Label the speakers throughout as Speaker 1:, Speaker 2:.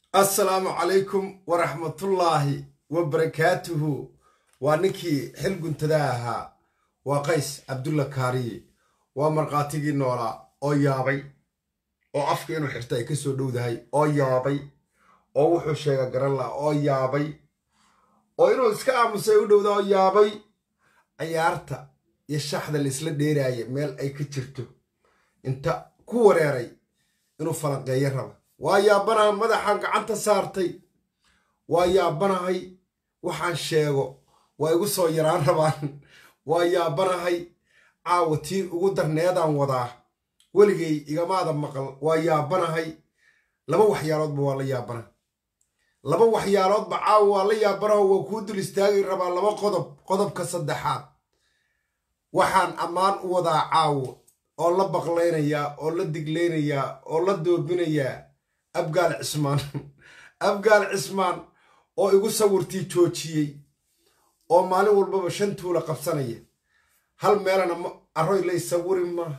Speaker 1: assalaamu calaykum waraxmatullaahi wabarakaatuhu waa ninkii xil guntada ahaa waa qays cabdulla kaariye waa markhaatigii noolaa oo yaabay oo afka inuu xirta ay ka soo dhowdahay oo yaabay oo wuxuu sheega garan laha oo yaabay oo inuu iska aamusay u dhowda oo yaabay ciyaarta iyo shaxda laisla dheeraaya meel ay ka jirto inta ku wareeray inuu falanqeeyo raba waa yaabanaha madaxaan gacanta saartay waa yaabanahay waxaan sheego waa igu soo yaraan rabaan waa yaabanahay caawa tii ugu darneedaan wadaa weligay igamaada maqal waa yaabanahay laba waxyaaloodba waa la yaabana laba waxyaaloodba caawa waa la yaabanaho waa kuu dul istaagi rabaa laba qodob qodobka saddexaad waxaan ammaan u wadaa caawo oo la baqlaynayaa oo la diglaynayaa oo la doobinayaa abgaal cismaan abgaal cismaan oo igu sawirtii joojiyey oo maalin walbaba shan tuula qabsanaya hal meelana aroy lay sawiri maa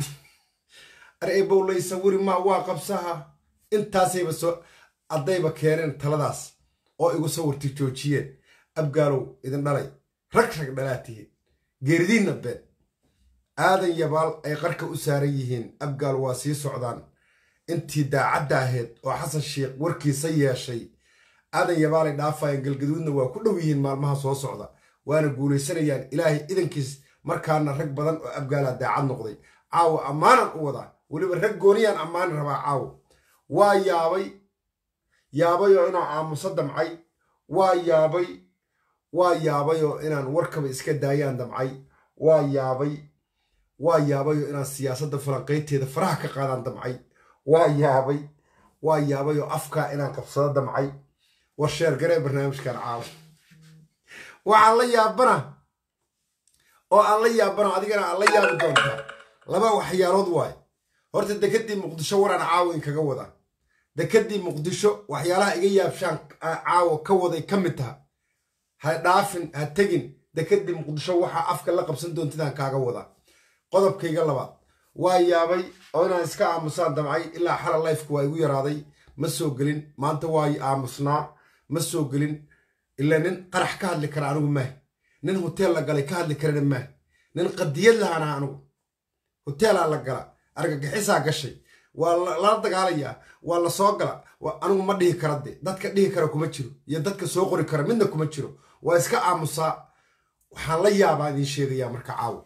Speaker 1: areebow lay sawiri maa waa qabsaha intaasayba soo addayba keeneen taladaas oo igu sawirtii joojiyeen abgaalow idin dhalay rag rag dhalaa tihiin geeridiinna been aadan yabaal ay qarka u saaran yihiin abgaal waa sii socdaan intii daacadda ahayd oo xasan sheikh warkiisa yeeshay aadan yabaalay dhaafayaan galgaduudna waa ku dhow yihiin maalmaha soo socda waana guulaysanayaan ilaahay idankiis markaana rag badan oo abgaalaa daacad noqday caawa ammaanan u wadaa weliba rag gooniyaan ammaani rabaa caawa waa yaabay yaabayoo inaan aamuso damcay waa yaabay waa yaabayoo inaan warkaba iska daayaan damcay waa yaabay waa yaabayoo inaan siyaasadda falanqaynteeda faraha ka qaadaan damcay waa yaabay waa yaabay oo afkaa inaan qabsado damcay war sheergaree barnaamijkan caawa waxaan la yaabana oo aan la yaabana adigana aan la yaabi doontaa laba waxyaalood waaye horta dekedii muqdisho waraan caawa in kaga wadaa dekedii muqdisho waxyaalaha iga yaabshaan caawa ka waday ka mid taha ha dhaafin ha tegin dekedii muqdisho waxaa afka la qabsan doontidaan kaaga wadaa qodobkayga labaad waa yaabay oo inaan iska aamusaan damcay ilaa xala lifeka waa igu yaraaday ma soo gelin maanta waa aamusnaa ma soo gelin ilaa nin qarax ka hadli kara anigu maah nin hoteel la galay ka hadli karana maah nin qadiyad lahana anigu hoteelaa la gala argagixisaa gashay waa lala dagaalayaa waa la soo gala anigu ma dhihi kara de dadka dhihi kara kuma jiro iyo dadka soo qori kara midna kuma jiro waa iska aamusaa waxaan la yaabaa idiin sheegayaa marka caawo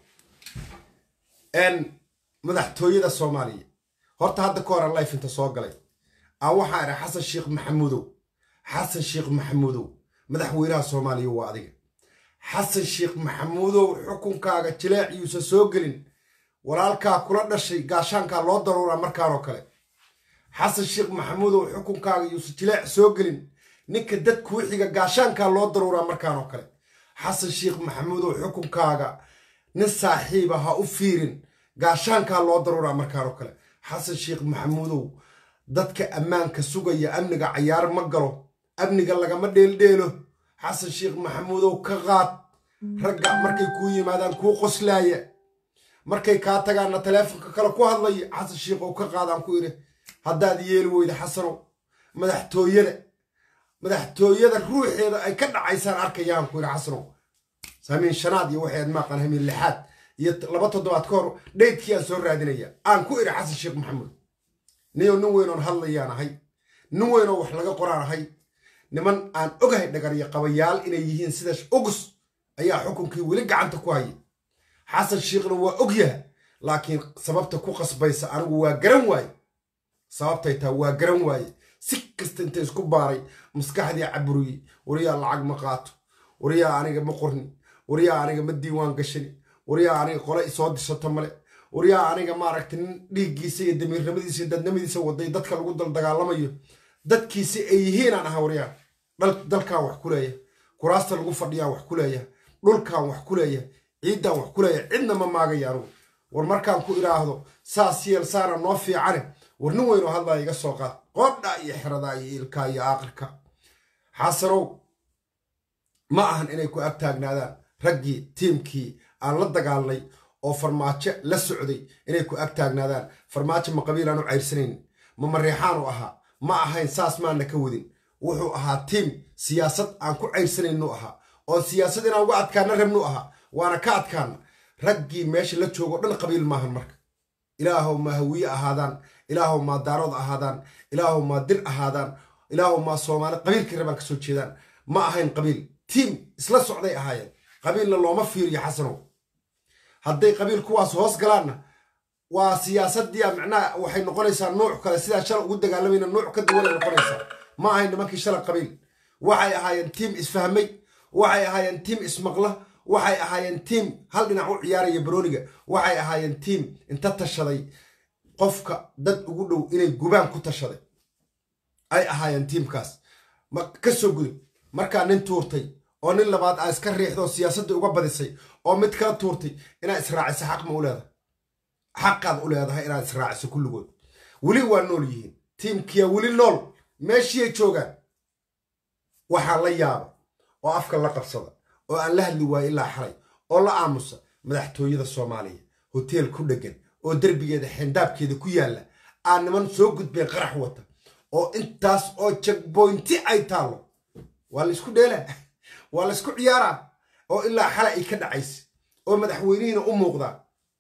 Speaker 1: madaxtooyada soomaaliya horta hadda ka horan life inta soo galay aan waxaa idha xasan sheekh maxamuudow xasan sheekh maxamuudow madaxweynaha soomaaliya waa adiga xasan sheekh maxamuudow xukunkaaga jileeciisa soo gelin walaalkaa kula dhashay gaashaankaa loo daruuraa markaanoo kale xasan sheekh maxamuudow xukunkaaga yuusa jileec soo gelin ninka dad kuu xiga gaashaankaa loo daruuraa markaanoo kale xasan sheekh maxamuudow xukunkaaga nin saaxiiba ha u fiirin gaashaankaa loo daruuraa markaanoo kale xasan sheekh maxamuudow dadka ammaanka sugaya amniga cayaar ma galo amniga lagama dheeldheelo xasan sheekh maxamuudow ka qaad ragga markay kuu yimaadaan kuu qoslaaya markay kaa tagaanna taleefonka kale ku hadlaya xasan sheekhow ka qaadaan ku idhi haddaad yeeli weyda xasanow madaxtooyada madaxtooyada ruuxeeda ay ka dhacaysaan arkayaan ku idhi xasanow hamiin shanaad iyo waxayd maaqan hamiin lixaad iyo laba toddobaad ka hor dhaydkii aan soo raadinaya aan ku idhi xasan sheekh maxamuud niyo nin weynoon hadlayaan ahay nin weynoo wax laga qoraan ahay niman aan ogahay dhagaryo qabayaal inay yihiin sida ugus ayaa xukunkii weli gacanta ku haya xasan sheekhna waa ogyaha laakiin sababta ku qasbaysa anigu waa garan waaye sababtay taa waa garan waaye si kasta inta isku baaray maskaxdii caburiyey waryaa lacag ma qaato waryaa aniga ma qorni waryaa aniga ma diiwaan gashani waryaa aniga qole isoo disato male waryaa aniga maaragta nin dhiiggiisa iyo damiirnimadiisa iyo dadnimadiisa waday dadka lagu daldagaalamayo dadkiisi ay yihiinaan aha waryaa dalkaan wax ku leeya kuraasta lagu fadhiyaa wax ku leeya dhulkaan wax ku leeya ciiddaan wax ku leeya cidna ma maagaya anugu war markaan ku idhaahdo saas yeel saana noo fiicane war nin weynoo hadlaa iga soo qaad qoodha iyo xeradaa iyo ilkaa iyo aaqirka xasanow ma ahan inay ku ag taagnaadaan raggii tiimkii aan la dagaalnay oo farmaajo la socday inay ku ag taagnaadaan farmaajo ma qabiil aan u cayrsanayn ma mareexaan u ahaa ma ahayn saas maana ka wadin wuxuu ahaa tiim siyaasad aan ku cayrsanaynu ahaa oo siyaasad inaan uga adkaana rabnu ahaa waana ka adkaana raggii meesha la joogo dhan qabiil maahan marka ilaahow maa hawiye ahaadaan ilaahow maa daarood ahaadaan ilaahow maa dir ahaadaan ilaahow maa soomaali qabiilkii rabaan kasoo jeedaan ma ahayn qabiil tiim isla socday ahaayeen qabiilna looma fiiriyo xasanow hadday qabiil kuwaas hoos galaanna waa siyaasadii macnaha waxay noqonaysaa nuuc kale sidaa shala ugu dagaalamayna nuuc ka duwanay noqonaysaa ma ahayn nimankii shala qabiil waxay ahaayeen tiim isfahmay waxay ahaayeen tiim ismaqla waxay ahaayeen tiim hal dhinac u ciyaaraya barooniga waxay ahaayeen tiim inta tashaday qofka dad ugu dhow inay gubaan ku tashaday ay ahaayeen tiimkaas ka soo gudub markaa nin tuurtay oo nin labaad aa iska riixda oo siyaasaddii uga badisay oo mid kala tuurtay inaad israaciso xaq ma u leedahay xaqaad u leedahay inaad israaciso kulligood weli waa nool yihiin tiimkiya weli nool meeshiiyay joogaan waxaa la yaaba oo afka la qabsada oo aan la hadli waayo ilaa xalay oo la aamusa madaxtooyada soomaaliya hoteel ku dheggan oo derbigeeda xendaabkeeda ku yaalla aan niman soo gudbeen qarax wata oo intaas oo jagboynti ay taallo waa laysku dheelaa waa laysku ciyaaraa oo ilaa xalay ay ka dhacaysa oo madaxweynihiina u muuqdaa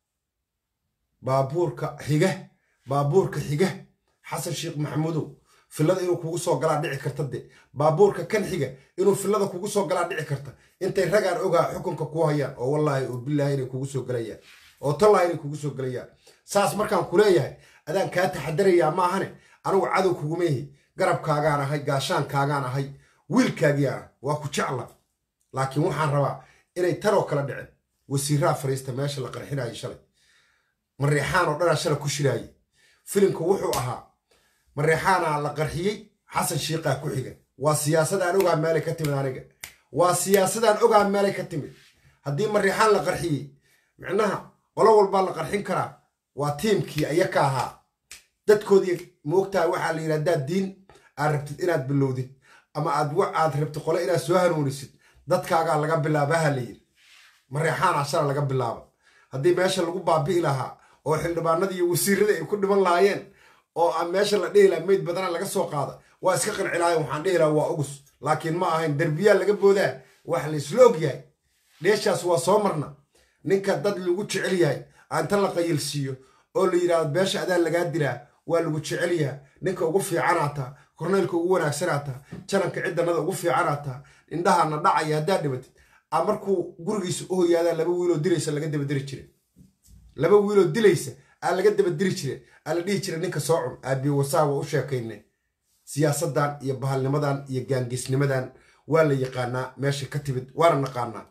Speaker 1: baabuurka xiga baabuurka xiga xasan sheekh maxamuudow fillada inuu kugu soo galaa dhici karta de baabuurka kan xiga inuu fillada kugu soo galaa dhici karta intay ragaan ogaa xukunka ku hayaan oo wallaahi oo bilaahi inay kugu soo galayaan oo tallaahi inay kugu soo galayaan saas markaan ku leeyahay adaan kaa taxadarayaa ma ahane anugu cadow kuguma ihi garabkaagaan ahay gaashaankaagaan ahay wiilkaagiyaana waa ku jecla laakiin waxaan rabaa inay taroo kala dhicin wasiiraa fariista meesha la qarxinayo shalay mareexaan oo dhanaa shala ku shiraaye filimku wuxuu ahaa mareexaanaa la qarxiyey xasan shiiqaa ku xiga waa siyaasadaan ogaa meelay ka timid aniga waa siyaasadaan ogaa meelay ka timid haddii mareexaan la qarxiyey micnaha qolo walbaa la qarxin karaa waa tiimkii aya ka ahaa dadkoodii moogtahay waxaa la yidhi haddaad diin aad rabtid inaad bilowdid ama aad aad rabtid qole inaad soo hanuunisid dadkaagaa laga bilaabaha la yidhi mareexaanaa shala laga bilaaba haddii meesha lagu baabi'i lahaa oo xildhibaanadii iyo wasiirada ay ku dhiman lahaayeen oo aan meesha la dhihi laha meyd badana laga soo qaada waa iska qanci lahayen waxaan dhihi lahaa waa ugus laakiin ma ahayn derbiyaa laga boodaa wax laysla og yahay dheeshaas waa soo marna ninka dad lagu jecel yahay inta la qayilsiiyo oo la yidhahdo beesha adaa lagaa diraa waa lagu jecel yaha ninka ugu fiicanaataa korneylka ugu wanaagsanaataa jananka ciddanada ugu fiicanaataa indhahana dhacaya haddaad dhibatid a markuu gurigiisa u hoyaadaa laba wiiloo dilaysa laga dabadiri jire laba wiiloo dilaysa aa laga dabadiri jire aa la dhihi jira ninka soo cun aabiyo wasaa waa u sheekayne siyaasaddan iyo bahalnimadan iyo gaangisnimadan waa la yaqaanaa meesha ka timid waana naqaanaa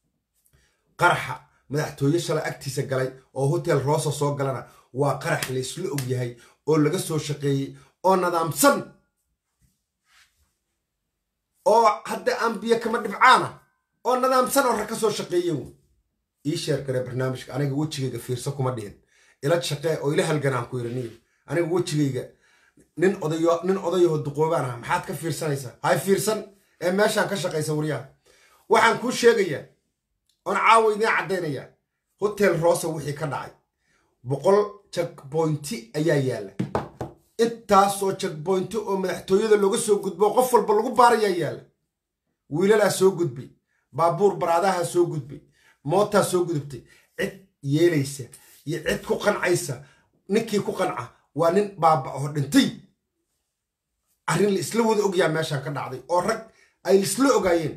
Speaker 1: qaraxa madaxtooye shalay agtiisa galay oo hotel roosa soo galana waa qarax laysla og yahay oo laga soo shaqeeyey oo nadaamsan oo hadda aan biyo kama dhibcaana oo nadaamsan oo rag ka soo shaqeeyen ii sheer gare barnaamijka aniga wejigayga fiirsa kuma dhihin ila shaqee oo ila halganaan ku yiri niyo aniga wejigayga nin odayo nin odayaho duqoobaan ah maxaad ka fiirsanaysaa hay fiirsan ee meeshaan ka shaqaysa waryaha waxaan kuu sheegayaa oon caawa idiin caddaynayaa hotel roosa wixii ka dhacay boqol jagboynti ayaa yaalla intaasoo jagboynti oo madaxtooyada looga soo gudbo qof walba lagu baarayaa yaalla wiilalaa soo gudbay baabuur baraadaha soo gudbay mootaa soo gudubtay cid yeelaysa iyo cid ku qancaysa ninkii ku qanca waa nin baaba oo dhintay arrin la isla wada ogyaa meeshaan ka dhacday oo rag ay isla ogaayeen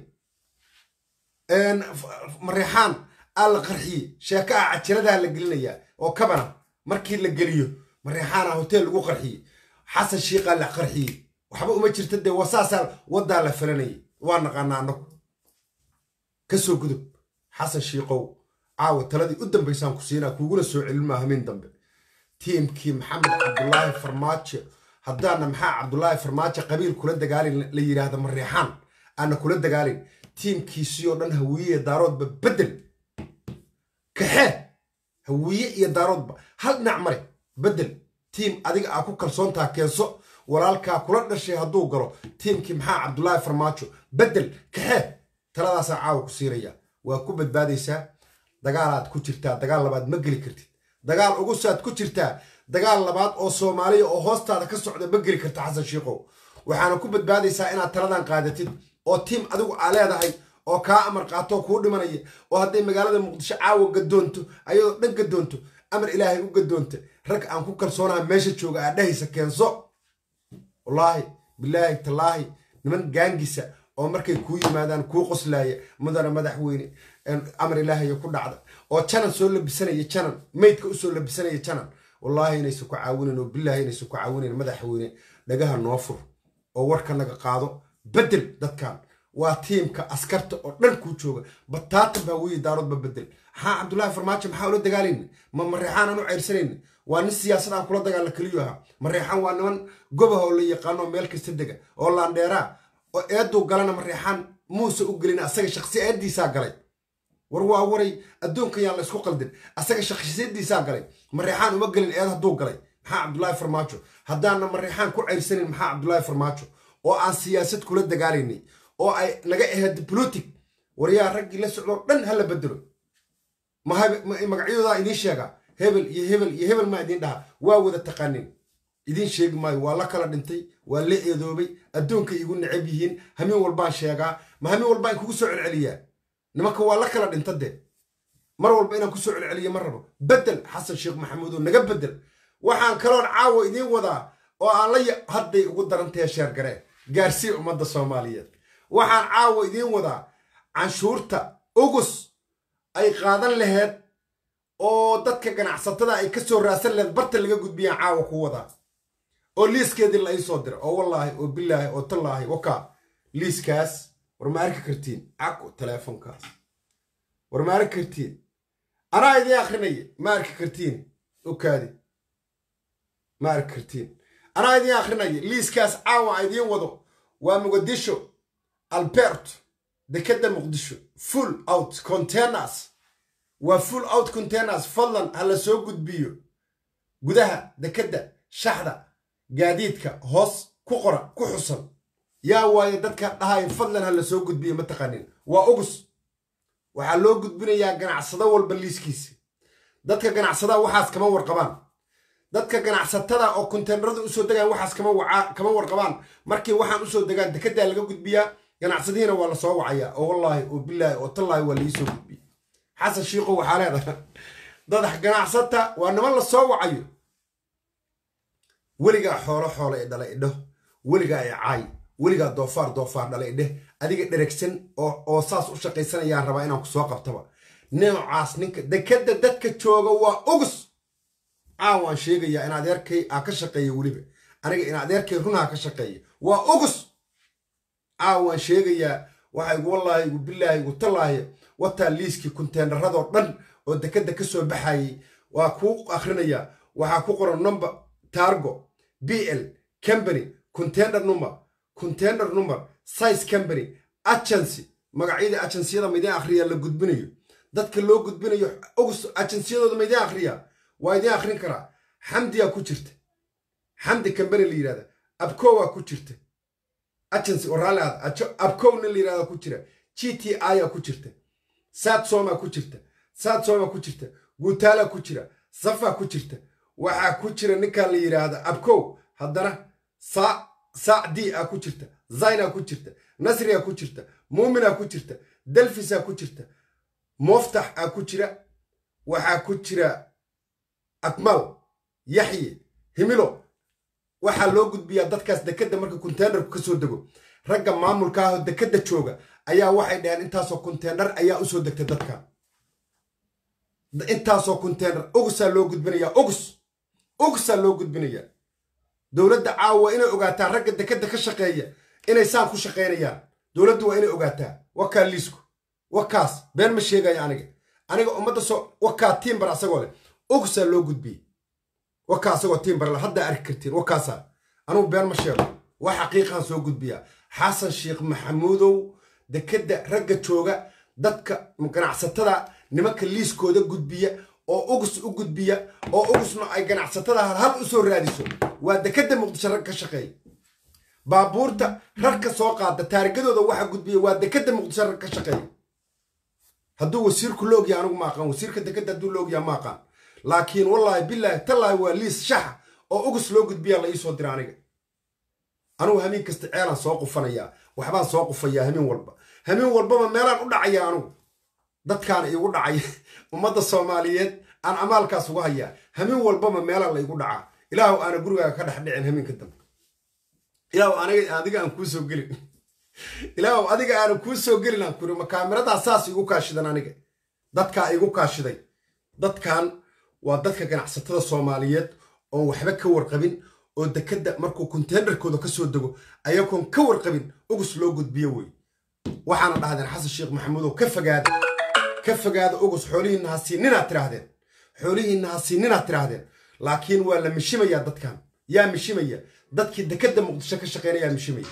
Speaker 1: mareexaan aa la qarxiyey sheeko ah cajiradaa la gelinayaa oo kabana markii la geliyo mareexaana hotel lagu qarxiyey xasan shiiqaa la qarxiyey waxba uma jirta dee wasaasaa waddaa la falanayay waa naqaanaa annagu ka soo gudub xasan shiiqow caawa taladii u dambaysaan ku siinaa kuuguna soo celin maa hamiin dambe tiimkii maxamed cabdulaahi farmaajo haddaana maxaa cabdulaahi farmaajo qabiil kula dagaalin la yidhaahda mareexaan aana kula dagaalin tiimkiisii oo dhan hawiye daaroodba bedel kaxee hawiye iyo daaroodba hal dhinac mare bedel tiim adiga aa ku kalsoontaa keenso walaalkaa kula dhashay hadduu galo tiimkii maxaa cabdulaahi farmaajo bedel kaxee taladaasaa caawa ku siinayaa waa ku badbaadaysaa dagaalaad ku jirtaa dagaal labaad ma geli kartid dagaal ugusaad ku jirtaa dagaal labaad oo soomaaliya oo hoostaada ka socda ma geli karta xasan shiikow waxaana ku badbaadaysaa inaad taladan qaadatid oo tiim adigu aa leedahay oo kaa amar qaatoo kuu dhimanaya oo hadday magaalada muqdisho caawa gadoonto ayadoo dhan gadoonto amar ilaahay u gadoonta rag aan ku kalsoonaha meesha jooga aa dhahaysa keenso wallaahi bilaahi tallaahi niman gaangisa oo markay kuu yimaadaan kuu qoslaaya mudana madaxweyne amar ilaahayo ku dhacda oo janan soo labisanaya janan maydka usoo labisanaya janan wallaahi inaysan ku caawinayn oo bilaahi inaysan ku caawinayn madaxweyne dhagaha noo fur oo warka naga qaado bedel dadkan waa tiimka askarta oo dhan kuu jooga bataatan baa weyi daaroodba bedel maxaa cabdullaahi farmaajo maxaa ula dagaalayna ma mareexaan aan u ceyrsanayna waa nin siyaasad aan kula dagaalla keliyu ahaa mareexaan waa niman gobaha oo la yaqaano meel kasta dega oo laandheeraa oo eeduu galana mareexaan muuse u gelin asaga shakhsiyadiisaa galay war waa waray adduunka yaan la isku qaldin asaga shakhsiyadiisaa galay mareexaan uma gelin eed hadduu galay maxaa cabdullaahi farmaajo haddaana mareexaan ku ceyrsanin maxaa cabdullaahi farmaajo oo aan siyaasad kula dagaalaynay oo ay naga ahayd bolotic waryaa raggii la socdoo dhan hala bedelo magacyadoodaa idiin sheegaa hebel iyo hebel iyo hebel maa idiin dhaha waa wada taqaanin idiin sheegi maayo waa la kala dhintay waa la eedoobay adduunkay igu necab yihiin hamin walbaan sheegaa ma hamin walbaan kugu soo celceliyaa nimanka waa la kala dhinta dee mar walba inaan kusoo celceliyo ma rabo bedel xasan sheekh maxamuud oo naga bedel waxaan kaloon caawa idiin wadaa oo aan la hadday ugu darantahe sheergareen gaarsii ummadda soomaaliyeed waxaan caawa idiin wadaa canshuurta ugus ay qaadan laheyd oo dadka ganacsatada ay ka soo raadsan laheyd barta laga gudbiyaan caawa ku wadaa oo liiskeedii la ii soo dira oo wallaahi oo bilaahi oo tallaahi wakaa liiskaas war ma arki kartiin cago teleefonkaas war ma arki kartiin anaa idiin akrinaya ma arki kartiin okaadi ma arki kartiin anaa idiin akrinaya liiskaas caawa a idiin wado waa muqadisho albert dekeda muqdisho full out containers waa full out containers fadlan ha la soo gudbiyo gudaha dekedda shaxda gaadiidka hoos ku qora ku xusan yaa waaye dadka dhahay fadlan ha la soo gudbiyo ma taqaanin waa ugus waxaa loo gudbinayaa ganacsado walba liiskiisa dadka ganacsadaha waxaas kama warqabaan dadka ganacsatada oo konteenarada usoo degaan waxaas kama warqabaan markii waxaan usoo degaan dekedaa laga gudbiyaa ganacsadihiina waa la soo wacayaa oo wallaahi oo bilaahi oo tallaahi waa laii soo gudbiya xasan shiikow waxaa leedahay dadax ganacsata waa niman la soo wacayo weligaa xoolo xoolo ee dhala idho weligaa ee caay weligaa doofaar doofaar dhala idheh adiga dheregsan oo saas u shaqaysanayaan rabaa inaan ku soo qabtaba noocaas ninka dekeda dadka jooga waa ugus caawaan sheegayaa in adeerkay aa ka shaqeeya weliba aniga in adeerkay runaa ka shaqeeya waa ugus caawaan sheegayaa waxa igu wallaahi igu bilaahi igu tallaahi wataa liiskii konteenaradoo dhan oo dekeda ka soo baxayay waa kuu akhrinayaa waxaa ku qoran number targo b l company container number container number size company agency magacyadii agenciyada maydin akhriyaa la gudbinayo dadka loo gudbinayo ugus agenciyadooda maydin akhriyaa waa idiin akhrin karaa xamdiyaa ku jirta xamdi company la yidhahda abkowaa ku jirta agency oo raalli aad abkowna la yidhahda ku jira g t iyaa ku jirta sadsoma ku jirta sadsoma ku jirta guutaala ku jira safa ku jirta waxaa ku jira ninkan la yidhaahda abkow haddana saac d a ku jirta zayna ku jirta nasriya ku jirta muumina ku jirta delfisa ku jirta moftax a ku jira waxaa ku jira akmal yaxye himilo waxaa loo gudbiyaa dadkaas dekedda marka konteenarku ka soo dego ragga maamulka ahoo dekedda jooga ayaa waxay dhaheen intaasoo konteenar ayaa usoo degtay dadkan intaasoo konteenar ugusaa loo gudbinayaa ugus ugusaa loo gudbinayaa dowladda caawa inay ogaataa ragga dekedda ka shaqeeya inay saan ku shaqaynayaan dowladdu waa inay ogaataa wakaa liisku wakaas been ma sheegaya aniga aniga ummadda soo wakaa tiimbar asagoo leh ugusaa loo gudbiyey wakaa asagoo tiimbar le haddaa arki kartiin wakaasaa anugu been ma sheego waa xaqiiqaan soo gudbiyaa xasan sheekh maxamuudow dekedda ragga jooga dadka ganacsatada nimanka liiskooda gudbiya oo ugus u gudbiya oo ugusna ay ganacsatada hal u soo raadiso waa dekedda muqdisho rag ka shaqeeya baabuurta rarka soo qaada taarigadooda waxa gudbiya waa dekedda muqdisho rag ka shaqeeya hadduu wasiirku la ogyaha anigu ma aqaan wasiirka dekedda hadduu la ogyaha ma aqaan laakiin wallaahi bilaahi tallaahi waa liis shaxa oo ugus loo gudbiyaa la iisoo dira aniga anugu hamiin kasta ceelaan soo qufanayaa waxbaan soo qufayaa hamiin walba hamiin walbaba meelaan u dhacaya anugu dadkaana iigu dhacaya ummadda soomaaliyeed aan amaalkaas uga hayaa hamiin walbaba meelaan la igu dhacaa ilaahu aana gurigaaga ka dhex dhicin hamiinka dambe ilaahu aniga adiga aan kuu soo gelin ilaahu adiga aana kuu soo gelin aan kuri ma kaamiradaa saas igu kaashidan aniga dadkaa igu kaashiday dadkan waa dadka ganacsatada soomaaliyeed oon waxba ka warqabin oo dekadda markuu konteenarkooda ka soo dego ayagoon ka warqabin ugus loo gudbiyo wey waxaana dhahdeen xasan sheekh maxamuud oo ka fogaada ka fogaada ugus xoolihiinna ha siininaad tidhaahdeen xoolihiinna ha siininaad tidhaahdeen laakiin waa la mishimayaa dadkan yaa mishimaya dadkii dekadda muqdisho ka shaqeynayaa mishimaya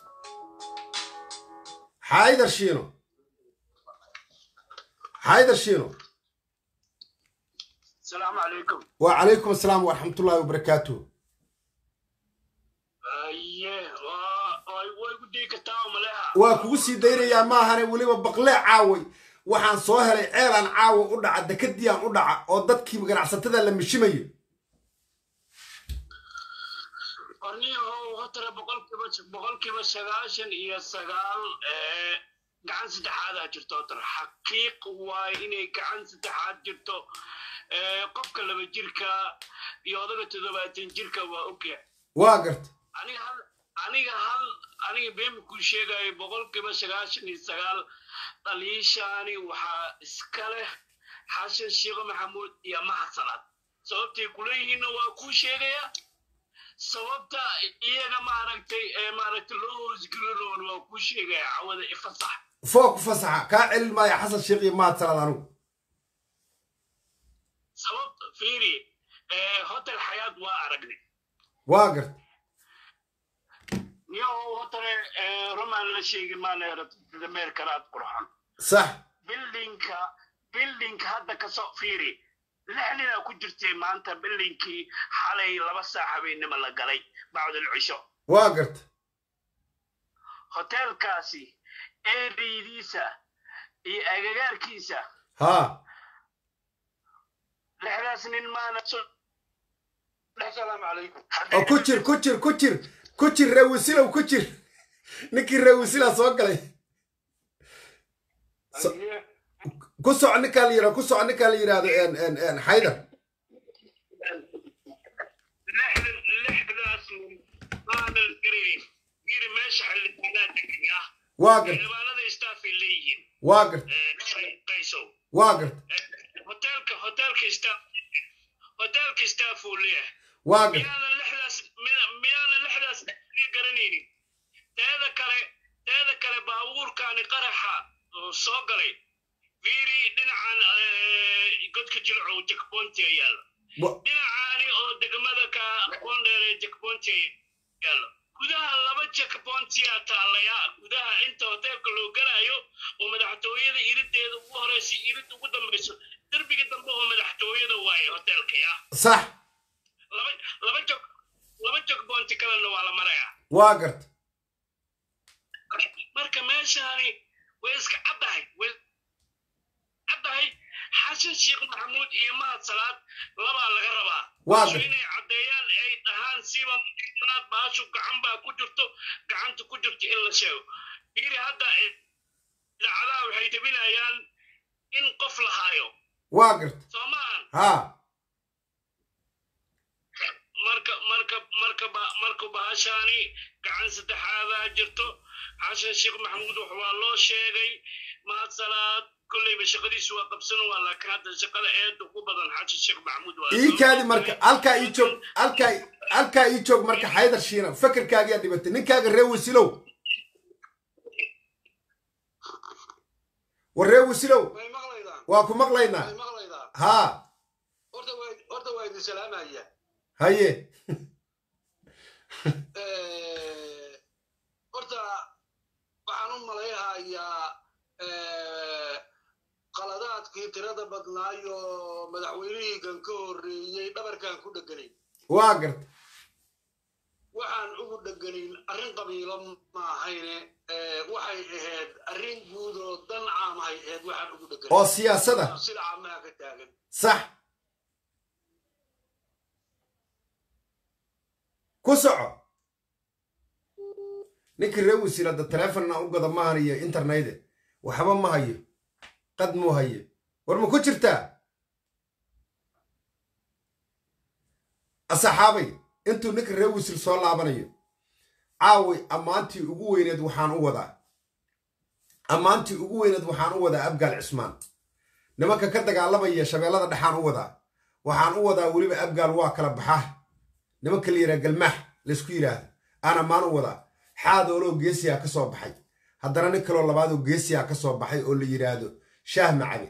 Speaker 1: xaydar shiino xaydar shiino
Speaker 2: السلام عليكم
Speaker 1: وعليكم السلام ورحمة الله وبركاته
Speaker 2: ايه way ku dhigi kartaa maleha
Speaker 1: waa kugu sii daynayaa maahane weliba baqlee caaway waxaan soo helay ceelaan caawa u dhaca dekadiiaan u dhaca oo dadkii ganacsatada la mishimayo
Speaker 2: qorniyahow hotare boqolkiiba boqolkiiba sagaashan iyo sagaal gacan saddexaadaa jirto hotare xaqiiq waaye inay gacan saddexaad jirto qofka laba jirka iyo odaga toddobaatan jirka waa ogyahay
Speaker 1: waa garta
Speaker 2: aniga hal aniga hal aniga beemi kuu sheegayo boqolkiiba sagaashan iyo sagaal dhaliishaani waxaa iska leh xasan sheekh maxamuud iyo maxasanaad sababtay kuleeyihiinna waa kuu sheegaya sababta iyaga maaragtay maaragtay loo hoosgelinoon waa kuu sheegaya cawada ifasax
Speaker 1: foo ku fasaxa kaa celin maayo xasan sheekh iyo mahad salaad anigu
Speaker 2: sababta fiiri hotel xayaad waa aragnay
Speaker 1: waa garta
Speaker 2: niyahow hotele roman la sheegi maanameer karaad qurxan
Speaker 1: sax
Speaker 2: bildinka bildinka hadda kasoo fiiri lix ninaa ku jirtay maanta bildinkii xalay laba saac habeennimo la galay bacdul cisho
Speaker 1: waa garta
Speaker 2: hoteelkaasi eeridiisa iyo agagaarkiisa
Speaker 1: haa
Speaker 2: lixdaas nin maana asalaamu calaykum
Speaker 1: oo ku jir ku jir ku jir ku jir reewisilow ku jir ninkii reewisilaa soo galay ku soco ninkaa la yirahdo ku soco ninkaa la yidhahdo xaydar
Speaker 2: lixdaas nin maana garanayn yiri meesha xildhibaanaa degan ah
Speaker 1: waa garta
Speaker 2: xildhibaanada staafay leeyihiin
Speaker 1: waa garta
Speaker 2: qaysow
Speaker 1: waa garta
Speaker 2: hoteelka hoteelka staff hoteelka staff uu leeyahay
Speaker 1: waa garta
Speaker 2: miyaanan lixdaas miyaanan lixdaas garanaynin teeda kale teeda kale baabuurkaani qaraxa soo galay fiiri dhinacan godka jilcow jackpointi yaalla dhinacaani oo degmada ka aqoon dheere jackpointi yaalla gudaha laba jackpointiyaa taallaya gudaha inta hoteelka loo galayo oo madaxtooyada irideeda ugu horeysa irid ugu dambayso derbiga dambe oo madaxtooyada waaye hoteelka ya
Speaker 1: sax
Speaker 2: laba laba jog laba jackpointi kalena waa la marayaa
Speaker 1: waa garta
Speaker 2: marka meeshaani way iska caddahay way caddahay xasan sheekh maxamuud iyo mahad salaad labaa laga rabaa
Speaker 1: Waa
Speaker 2: Baashu
Speaker 1: gar-
Speaker 2: inay caddeeyaan ay dhahaan siba naad baashu gacan baa ku jirto gacanta ku jirto in la sheego fiiri hadda idaacadaha waxay debinayaan in qof la haayo
Speaker 1: waa garta
Speaker 2: soo maahan
Speaker 1: haa
Speaker 2: marka marka marka ba- marka bahashaani gacan saddexaadaa jirto xasan sheekh maxamuud wax waa loo sheegay mahad salaad kolleyba shaqadiisu waa qabsan waa laakiin hadda shaqada eeda ugu badan xasan sheekh maxamuud waa
Speaker 1: ii kaadi marka halkaa ii joog halkaa halkaa ii joog marka xaydar shiina fakerkaagiyaa dhibatay ninkaaga reewisilow war reewisilow
Speaker 3: way maqlaydaan
Speaker 1: waa ku maqlaynaa
Speaker 3: way maqlaydaan
Speaker 1: haa
Speaker 3: horta waa horta waa idin salaamaya
Speaker 1: haye
Speaker 3: horta waxaan u malayhayaa qaladaadkii tirada badnaayo madaxweynihii kan ka horreeyey dhabarkan ku dheganayn
Speaker 1: waa garta
Speaker 3: waxaan ugu dheganayn arrin qabiilo ma ahayne waxay ahayd arrin guud oo dan caamahay ahayd waxaan ugu
Speaker 1: oo
Speaker 3: dheganayn
Speaker 1: siyaasada
Speaker 3: sida caamaha ka taagan
Speaker 1: sax ku soco ninkii ree wasiil hadda taleefonna u gada maahan iyo internete waxba ma hayo qad muu haye war ma ku jirtaa asaxaabay intuu ninka ree wasiil soo laabanayo caaway ammaantii ugu weyneed waxaan u wadaa ammaantii ugu weyneed waxaan u wadaa abgaal cismaan nimanka ka dagaalamaya shabeellada dhexaan u wadaa waxaan u wadaa weliba abgaal waa kala baxaa nimanka la yidhaha galmaax laysku yidhaahdo aan ammaan u wadaa xaadooloo geesiyaa ka soo baxay haddana nin kaloo labaadoo geesiyaa ka soo baxay oo la yidhaahdo shaah macabe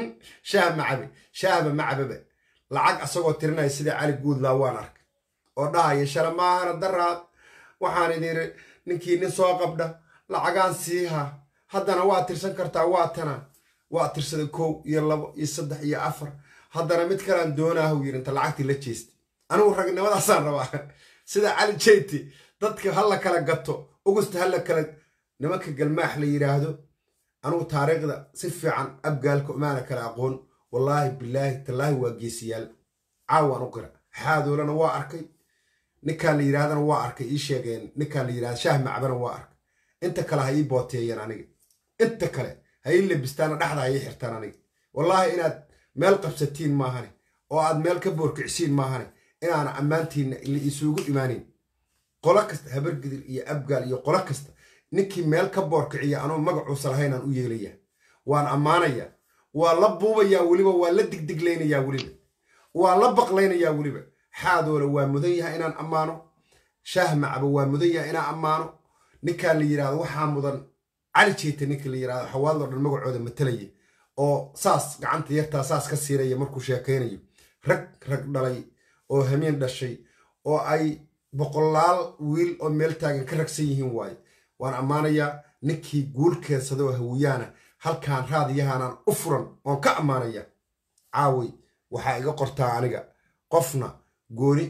Speaker 1: shaah macabe shaahba macababa lacag asagoo tirinaya sidai cali guudlaa waan arkay oo dhahaya shala maahana daraad waxaan idin ninkii nin soo qabdha lacagaan siiha haddana waa tirsan kartaa waa tana waa tirsada kow iyo labo iyo saddex iyo afar haddana mid kalaan doonaahu yiri inta lacagtii la jeestay anigu ragnimadaasaan rabaa sida cali jeyti dadka ha la kala gato ugusta ha la kala nimanka galmaax la yidhaahdo anugu taariikhda si fiican abgaalka umaana kala aqoon wallaahi bilaahi tallaahi waa geesiyaal caawaan u qira xaadoolana waa arkay ninkaan la yidhahdana waa arkay ii sheegeen ninkaan la yidhahda shaah macbana waa arkay inta kale ha ii booteeyeen aniga inta kale ha ii labistaana dhexda ha ii xirtaan aniga wallaahi inaad meel qabsatiin maahane oo aad meel ka boorkicsiin maahane inaana ammaantiinna la isugu imaanin qolo kasta habargidir iyo abgaal iyo qolo kasta ninkii meel ka boorkiciya anuu magacuusa lahaynaan u yeelayaa waan ammaanayaa waa la buubayaa weliba waa la digdiglaynayaa weliba waa la baqlaynayaa weliba xaadoole waa mudan yahay inaan ammaano shaah macba waa mudan yahay inaan ammaano ninkaan la yidhahdo waxaa mudan cali jeeta ninka la yidhahdo xawaadlo dhan magacooda matalaya oo saas gacanta yartaa saas ka siiraya markuu sheekaynayo rag rag dhalay oo hameen dhashay oo ay boqolaal wiil oo meel taagan ka ragsan yihiin waaye waan ammaanayaa ninkii guul keensadoo hawiyaana halkaan raadiyahaanaan u furan oon ka ammaanaya caaway waxaa iga qortaa aniga qofna gooni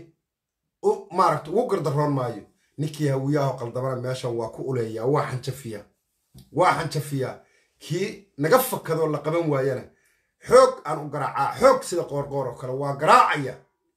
Speaker 1: u maaragta ugu gardaroon maayo ninkii hawiyaho qaldamana meeshan waa ku uleeyaa waa xanjafiyaa waa xanjafiyaa kii naga fakadoo la qaban waayana xoog aan u garaacaa xoog sida qoorqoor oo kale waa garaacaya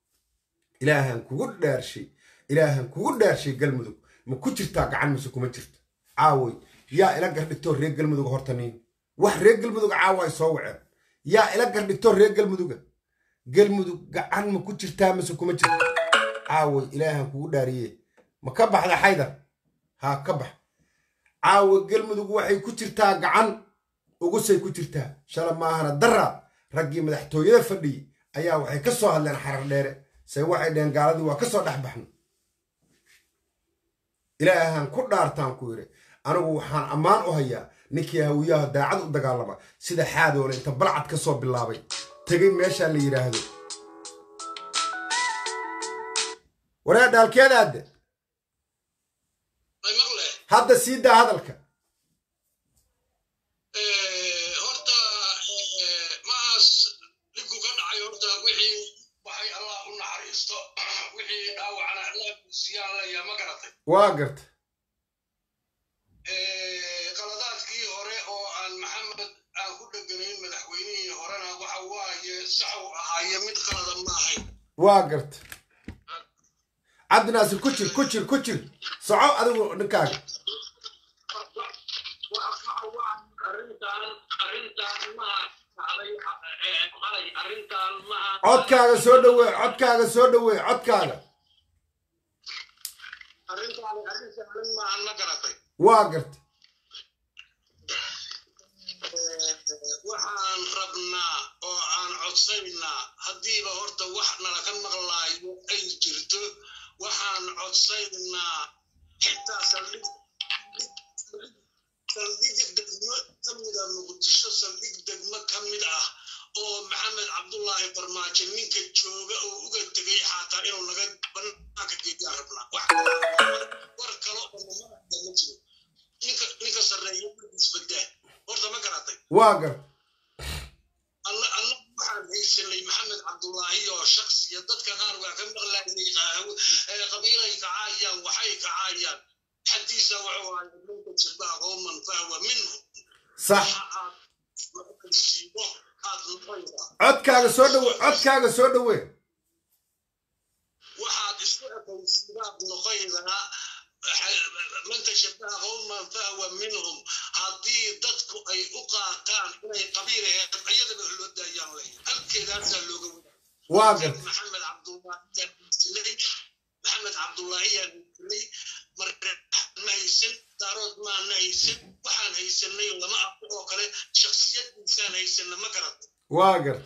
Speaker 1: ilaahan kugu dhaarshay ilaahan kugu dhaarshay galmudug ma ku jirtaa gacan mise kuma jirto caaway yaa ila gardhigtoo reer galmuduga horta niin wax reer galmuduga caawa ay soo waceen yaa ila gardhigtoo reer galmuduga galmudug gacan ma ku jirtaa mise kuma jirto caaway ilaahan kugu dhaariye ma ka baxda xaydar haa ka bax caawa galmudug waxay ku jirtaa gacan ugusay ku jirtaa shala maahana daraa raggii madaxtooyada fadhiyey ayaa waxay ka soo hadleen xarar dheere se waxay dheheen gaaladii waa ka soo dhex baxno ilaahan ku dhaartaan ku yidhi anigu waxaan ammaan u hayaa ninkii hawiyaha daacad u dagaalama sida xaadoole inta balcad ka soo bilaabay tegay meeshaa la yidhaahdo waree dhaalkeedaadde
Speaker 3: ay maqle
Speaker 1: hadda sii daa hadalka
Speaker 3: horta maas dhibku ka dhacay horta wixii waxay allah u naxariisto wixii dhaawacana allah kuusiyaan leeyaa ma garatay
Speaker 1: waa garta
Speaker 3: qaladaadkii hore oo aan maxamed aan ku dheganayn madaxweynihii horena waxa waaye saxu ahaaye mid qalada ma ahayn
Speaker 1: waa garta cabdinaasir ku jir ku jir ku jir soco adigu ninkaaga codkaaga soo dhawee codkaaga soo dhawee codkaaga
Speaker 3: arrintaani arrin sahlan maahan ma garatay
Speaker 1: waa garta
Speaker 3: waxaan rabnaa oo aan codsaynaa haddiiba horta wax nala ka maqlaayo ay jirto waxaan codsaynaa xitaa saldhig saldhig degmo ka mida muqdisho saldhig degmo ka mid ah oo maxamed cabdullaahi farmaajo ninka jooga oo uga tegay xataa inuu naga banaanka geediyaan rabnaa wax war kale oo mamada ma jiro ninka ninka sarreeya isbadaa horta ma garatay
Speaker 1: waa garta
Speaker 3: alla alla waxaan haysanay maxamed cabdullaahi oo shaksiya dadka qaar waa ka maqlaayay qabiilay kacaayaan waxay kacaayaan xadiisa wuxuu ahay minka jirbaa qowman fahwa minhu
Speaker 1: sax
Speaker 3: waxa aad maqalsiibo aad noqonaysaa
Speaker 1: codkaaga soo dhawe codkaaga soo dhawee
Speaker 3: waxaad isku ekaysiibo sidaad noqoydaa man tashabaha qowman fahwa minhum haddii dadku ay u qaataan inay qabiil aheed ayadaba loo daayaan leh halkeedaasaa looga
Speaker 1: waa
Speaker 3: wadaa
Speaker 1: garta
Speaker 3: maxamed cabdullaahi silay maxamed cabdullaahi yaa silay marka ma haysan daarood maana haysan waxaan haysanay lama arko oo kale shaksiyadiisaan haysana ma garata
Speaker 1: waa garta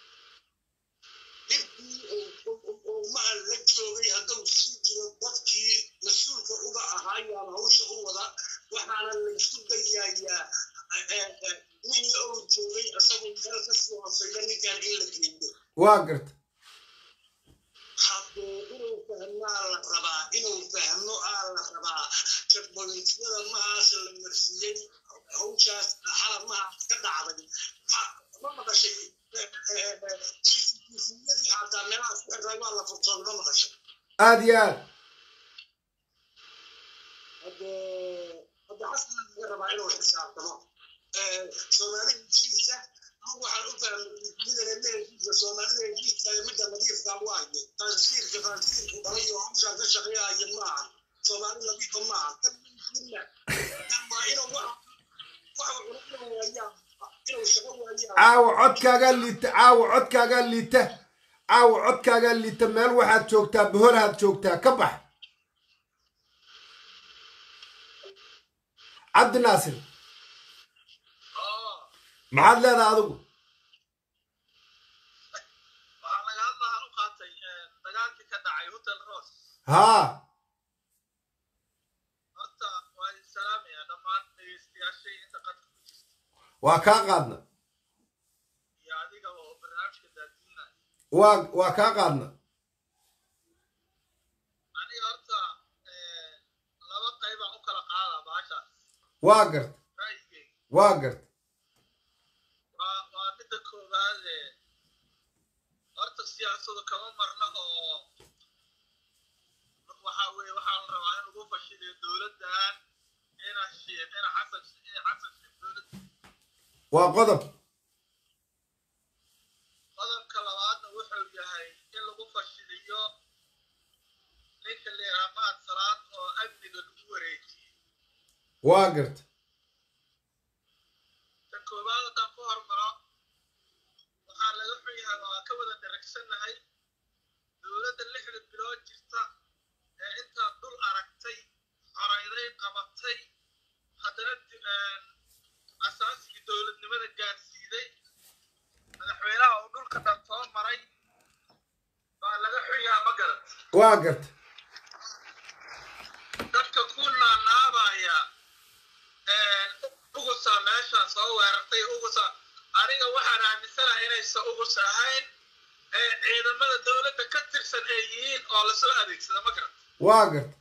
Speaker 3: maha la joogay hadduu sii jiro dadkii mas-uulka uga ahaayaan hawsha u wada waxaana laysu dayayaa nin ou joogay isagoo meel kasii hoosayda ninkan in la geeyo
Speaker 1: waa garta
Speaker 3: haddee inuu fahmaa la rabaa inuu fahmo aa la rabaa jabolinsiyada mahaas la marsiiyey hawshaas xalab mahaas ka dhacday Ha- ma maqashay cctviyadii xataa meelahaas ku xirray waa la furtoon ma maqashay
Speaker 1: aad iyo aad
Speaker 3: hadde hadde xasan laga rabaa inuu xisaabtamo soomaalida heshiisa anigu waxaan u fahmay midana le heshiiska soomaalida heshiiska iyo midda nadiifka waaye tansiirka tansiirku dhalay oo hawshaan ka shaqeeyaya maaha soomaali nadiifa maaha kan heshiina kan waa inuu wax wax cunana waayaan inuu shaqo waayaan
Speaker 1: caawa codkaagaa liita caawa codkaagaa liita caawa codkaagaa liita meel waxaad joogtaa boholahaad joogtaa ka bax cabdi naasir maxaad leedahay adigu
Speaker 4: waxaa laga hadlahaan u qaatay dagaalkii ka dhacay hotel rose
Speaker 1: haa
Speaker 4: horta waa idin salaamaya dhammaan dhegeystayaashii inta qadka ku jirta
Speaker 1: waa kaa qaadna
Speaker 4: iyo adiga oo barnaamijka daadiinaya
Speaker 1: waa waa kaa qaadna
Speaker 4: aniga horta laba qaybaan u kala qaadaa baashaas
Speaker 1: waa garta
Speaker 4: ra'yigeyga
Speaker 1: waa garta
Speaker 4: waa waa midda koowaad ee horta siyaasadu kama marna oo waxaa weeye waxaa la rabaa in lagu fashiliyo dowladdan ina shiiq ina xasan ina xasan shiiq dowladda
Speaker 1: waa qodob
Speaker 4: qodobka labaadna wuxuu yahay in lagu fashiliyo ninka leeraamaad salaad oo amniga lagu wareejiyey
Speaker 1: waa garta
Speaker 4: tan koowaad haddaan ku hormaro waxaa laga xun yahay waa ka wada dharagsannahay dowladda lixda bilood jirta ee intaa dul aragtay xorayday qabatay haddana di- asaasigii dowladnimada gaarsiiday madaxweynaha uu dhulka dhan soo maray baa laga xun yahay ma garat
Speaker 1: waa garta
Speaker 4: dadka ku naanaabaya ugusa meeshaan soo weerartay ugusa aniga waxaan aaminsanahay inaysan ugus ahayn ee ciidamada dowladda ka tirsan ay yihiin oo lasoo adeegsada ma garan
Speaker 1: waa garta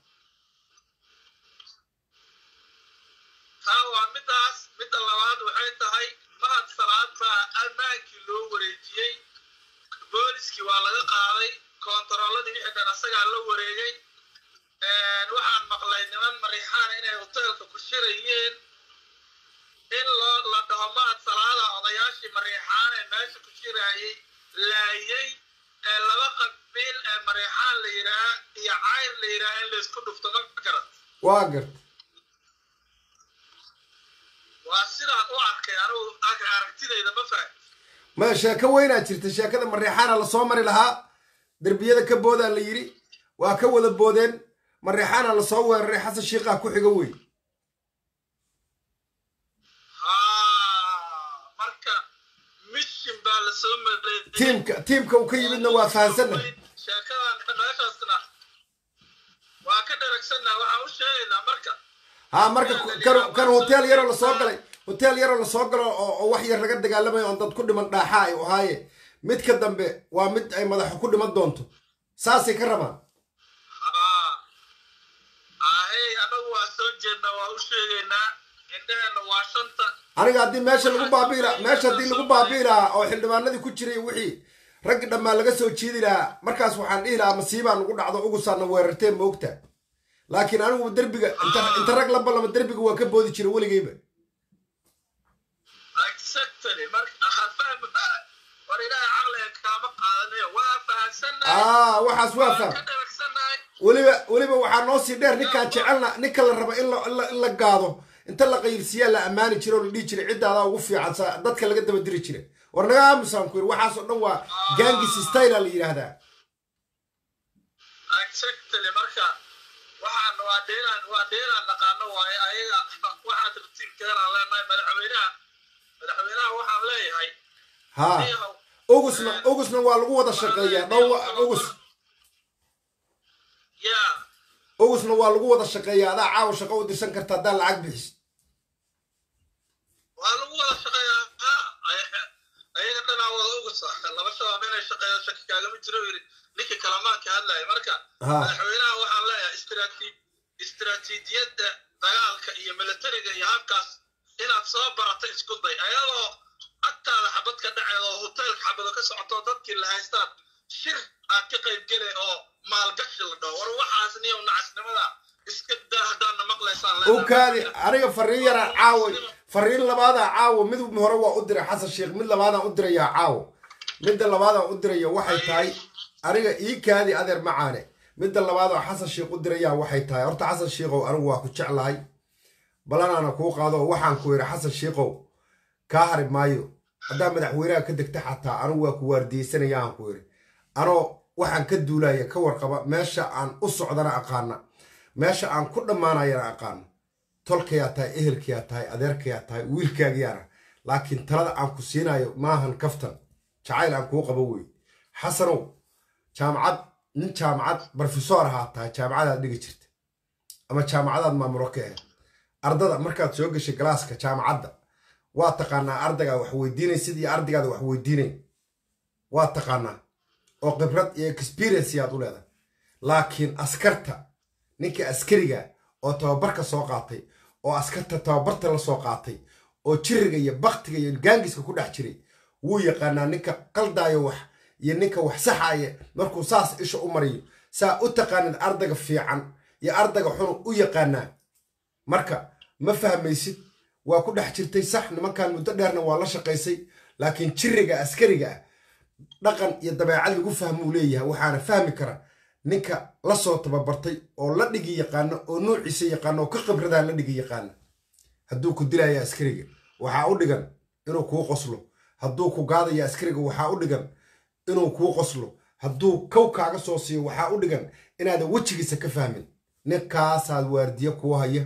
Speaker 4: taa waa midaas midda labaad waxay tahay mahad salaad baa ammaankii loo wareejiyey booliskii waa laga qaaday koontarooladii wixii dhan asagaa la wareegay waxaan maqlay niman mariixaan inay hoteelka ku shirayeen in loo la dhaho mahad salaada odayaashii mariixaan ee meesha ku shiraayey laayey ee laba qabiil ee mariixaan la yidhaah iyo cayr la yidhaah in laysku dhufto ma garan
Speaker 1: waa garta
Speaker 4: waa sidaan u arkay anigu ag- aragtidayda ma fahan
Speaker 1: maya sheeko weynaa jirta sheekada mareexaana lasoo mari lahaa derbiyada ka boodaa la yidhi waa ka wada boodeen mareexaana lasoo weeraray xasan shiiqaa ku xiga wey
Speaker 4: haa marka mission baa lasoo mareeyay
Speaker 1: tiimka tiimka uu ka yimidna waa fahansanna
Speaker 4: sheekadan meeshaasna waa ka dharagsanna waxaan u sheegaynaa marka
Speaker 1: haa marka kan kan hotel yaroo lasoo galay hotel yaroo lasoo galo oo oo wax yar laga dagaalamayo oon dad ku dhiman dhaaxa ay ahaaye midka dambe waa mid ay madaxu ku dhiman doonto saasay ka rabaan
Speaker 4: haa ahey anagu waa soo jeednaa waa u sheegaynaa indhaheenna waa shanta
Speaker 1: aniga haddii meesha lagu baabi'i lahaa meesha haddii lagu baabi'i lahaa oo xildhibaanadii ku jiray wixii raggi dhammaan laga soo jiidi lahaa markaas waxaan dhihi lahaa masiibaa nagu dhacdo ugusaana weerarteen ma ogtaa laakiin anigu derbiga inta inta rag la ballama derbiga waa ka boodi jira weligayba
Speaker 4: exactly marka aha fahm war ilaahay caqliga kaama qaadanayo waa fahansannahay
Speaker 1: aa waxaas waa
Speaker 4: waan
Speaker 1: faham
Speaker 4: ka dharagsannahay
Speaker 1: weliba weliba waxaa noo sii dheer ninkaan jecelna ninka la rabo in la- in la- in la gaado inta la qaybsiyaa la ammaani jiray oo la dhihi jiray ciddaadaa ugu fiican sa dadka laga daba diri jiray war naga aamusaan ku yiri waxaasoo dhan waa gangis styla la yidhaahdaa
Speaker 4: exactly marka waxaan waa dheelaan waa dheelaan naqaano waaye ayaga waxaad ratiibkeedaan leenahay madaxweynaha madaxweynaha waxaan leeyahay
Speaker 1: ha
Speaker 4: niyahow
Speaker 1: ugusna ugusna waa lagu wada shaqeeyaa dhow ugus
Speaker 4: yaa
Speaker 1: ugusna waa lagu wada shaqeeyaa adaa caawa shaqo u dirsan karta haddaa lacag bixis
Speaker 4: waa lagu wada shaqeeyaa ha ay- ayaga dhanaa wada ugusa laba shabaab inay shaqeeyo shaki kaagama jiro yidhi ninka kalamaanka hadlaya marka
Speaker 1: ha
Speaker 4: madaxweynaha waxaan leeyahay istraati istraatiijiyadda dagaalka iyo militariga iyo habkaas inaad soo barato isku day ayadoo agtaada xabad ka dhaceed oo hoteelka xabado ka socoto dadkii la haystaan shir aad ka qayb gelay oo maalgashi la dhaho war waxaas niyow nacasnimada iska daa haddaadna maqlaysaan
Speaker 1: u kaadi aniga fariin yaraa caawa fariin labaadaa caawa mid hore waa u diray xasan sheekh mid labaadaan u dirayaa caawa midda labaadaan u diraya waxay tahay aniga ii kaadi adeer macaane midda labaadoo xasan sheekh u dirayaa waxay tahay horta xasan sheekhow anigu waa ku jeclahay balanaana kuu qaado oo waxaan ku yidhi xasan sheekhow kaa hari maayo haddaa madaxweynaha ka degta xataa anigu waa ku waardiyeysanaya aan ku yidhi anoo waxaan ka duulaya ka warqaba meesha aan u socdana aqaana meesha aan ku dhammaanayana aqaano tolkayaa tahay ehelkayaa tahay adeerkayaa tahay wiilkaagiyaana laakiin talada aan ku siinayo maahan kaftan jacayl aan kuu qabo wey xasanow jaamacad nin jaamacad brofesor ahaa tahay jaamacadaad dhigi jirta ama jaamacadaad maamulo ka ahayd ardada markaad soo gashay galaaska jaamacadda waa taqaanaa ardaygaa wax weydiinaysid iyo ardaygaada wax weydiinayn waa taqaanaa oo khibrad iyo experience yaad u leedahay laakiin askarta ninka askariga oo tababarka soo qaatay oo askarta tababarta la soo qaatay oo jiriga iyo baktiga iyo gaangiska ku dhex jiray wuu yaqaanaa ninka qaldaayo wax iyo ninka wax saxaaya markuu saas isha u mariyo saa u taqaanid ardayga fiican iyo ardayga xun u yaqaanaa marka ma fahmaysid waa ku dhex jirtay sax nimankan muddo dheerna waa la shaqaysay laakiin jiriga askariga ah dhaqan iyo dabeecad lagu fahmuu leeyahay waxaana fahmi kara ninka la soo tababartay oo la dhigi yaqaano oo nuuciisa yaqaano oo ka khibradaa la dhigi yaqaana hadduu ku dilaya askariga waxaa u dhigan inuu kuu qoslo hadduu ku gaadaya askariga waxaa u dhigan inuu kuu qoslo hadduu kow kaaga soo siiyo waxaa u dhigan inaadan wejigiisa ka fahmin ninkaasaad waardiye kuu haya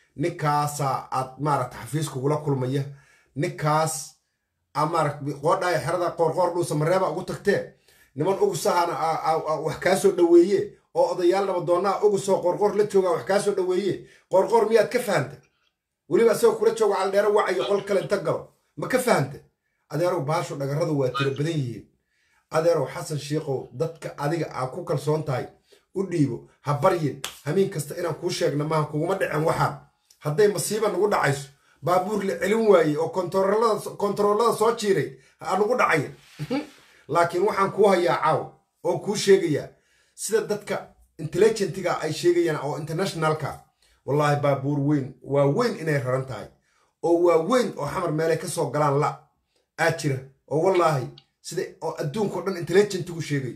Speaker 1: ninkaasaa aad maaragta xafiis kugula kulmaya ninkaas aa maaragt qoodhaaya xerada qoorqoor dhuusa mareeba ugu tagtee niman ugusahana wax kaa soo dhoweeye oo odayaal nabadoonnaa ugusoo qoorqoor la joogaa wax kaa soo dhoweeye qoorqoor miyaad ka fahanta weliba asagoo kula jooga caldheero wacayo qol kale inta galo ma ka fahanta adeerow baasho dhagarradu waa tiro badan yihiin adeerow xasan shiikow dadka adiga aa ku kalsoon tahay u dhiibo ha baryin hamiin kasta inaan kuu sheegna maaha kuguma dhicen waxaan hadday masiiba nagu dhacayso baabuur la celin waayey oo kontaroolada soo jiiray ha nagu dhacaya laakiin waxaan kuu hayaa caaw oo kuu sheegayaa sida dadka intelligentiga ay sheegayaan oo internationalka wallaahi baabuur weyn waa weyn inay raran tahay oo waa weyn oo xamar meelay ka soo galaan la aa jira oo wallaahi sida oo adduunkao dhan intelligentigu sheegay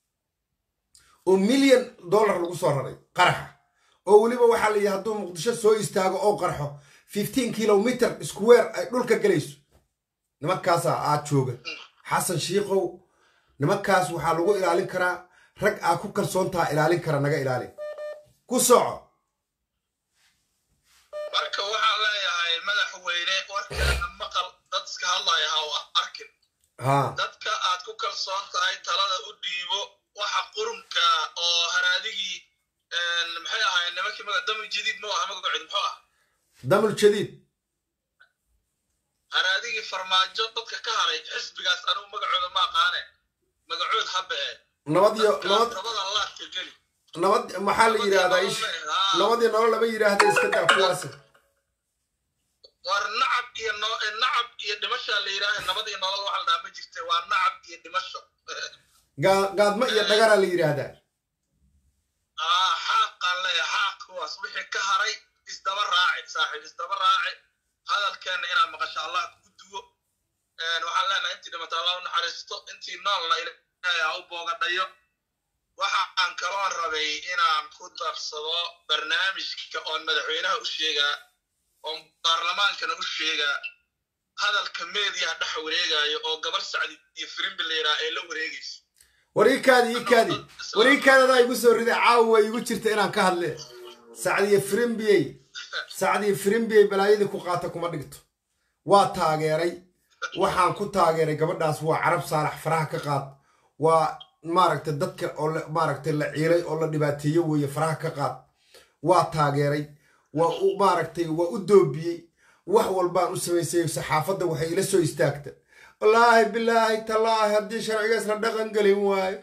Speaker 1: oo milyan dollar lagu soo raray qaraxa oo weliba waxaa la yidhi hadduu muqdisho soo istaago oo qarxo fifteen kilomitr square ay dhulka gelayso nimankaasaa aad jooga xasan shiikow nimankaas waxaa lagu ilaalin karaa rag aa ku kalsoon taha ilaalin kara naga ilaalin ku soco
Speaker 4: marka waxaan leeyahay madaxweyne warkeena maqal dad iska hadlaya ha u arkin
Speaker 1: haa
Speaker 4: dadka aad ku kalsoon tahay talada u dhiibo waxa qurunka oo haraadigii maxay ahaayeen nimankii maga dami jadiid ma aha magacood muxuu ah
Speaker 1: damul jadiid
Speaker 4: haraadigii farmaajo dadka ka haray xisbigaas anigu magacooda ma aqaane magacood habe ee
Speaker 1: nabad iyo nabad
Speaker 4: nabada laadka geli
Speaker 1: nabad maxaa la yidhaahdaa ish nabadii nolol lama yidhaahda iska daa kuwaasi
Speaker 4: war nacab iyo no- nacab iyo dhimasha la yidhaaha nabad iyo nolol waxa la dhaha ma jirte waa nacab iyo dhimasho
Speaker 1: gaa- gaadmo iyo dhagaraa la yidhaahdaa
Speaker 4: aa xaaqaan leeya xaaq kuwaas wixii ka haray isdaba raaci saaxiib isdaba raaci hadalkeenna inaad maqasho allah kugu duwo waxaan leenahay intii dhimata allah u naxariisto intii noolna ilaahay ha u boogadhayo waxaan kaloon rabay inaan ku darsado barnaamijka oon madaxweynaha u sheegaa oon baarlamaankana u sheegaa hadalka meediyaha dhex wareegayo oo gabar sacdi iyo firimbi la yidhaha ay la wareegayso
Speaker 1: war ii kaadi ii kaadi war ii kaadi adaa igu soo riday caawa way igu jirta inaan ka hadle sacdiye firimbiyey sacdiye firimbiyey balaayadii ku qaata kuma dhigto waa taageeray waxaan ku taageeray gabadhaas waa carab saalax faraha ka qaad waa maaragtay dadka oo la- maaragtay la ciilay oo la dhibaateeyo weeye faraha ka qaad waa taageeray waa u maaragtay waa u doobiyey wax walbaan u samaysay saxaafadda waxay ila soo istaagta wallaahi bilaahi tallaahi haddii sharcigaas la dhaqan gelin waayo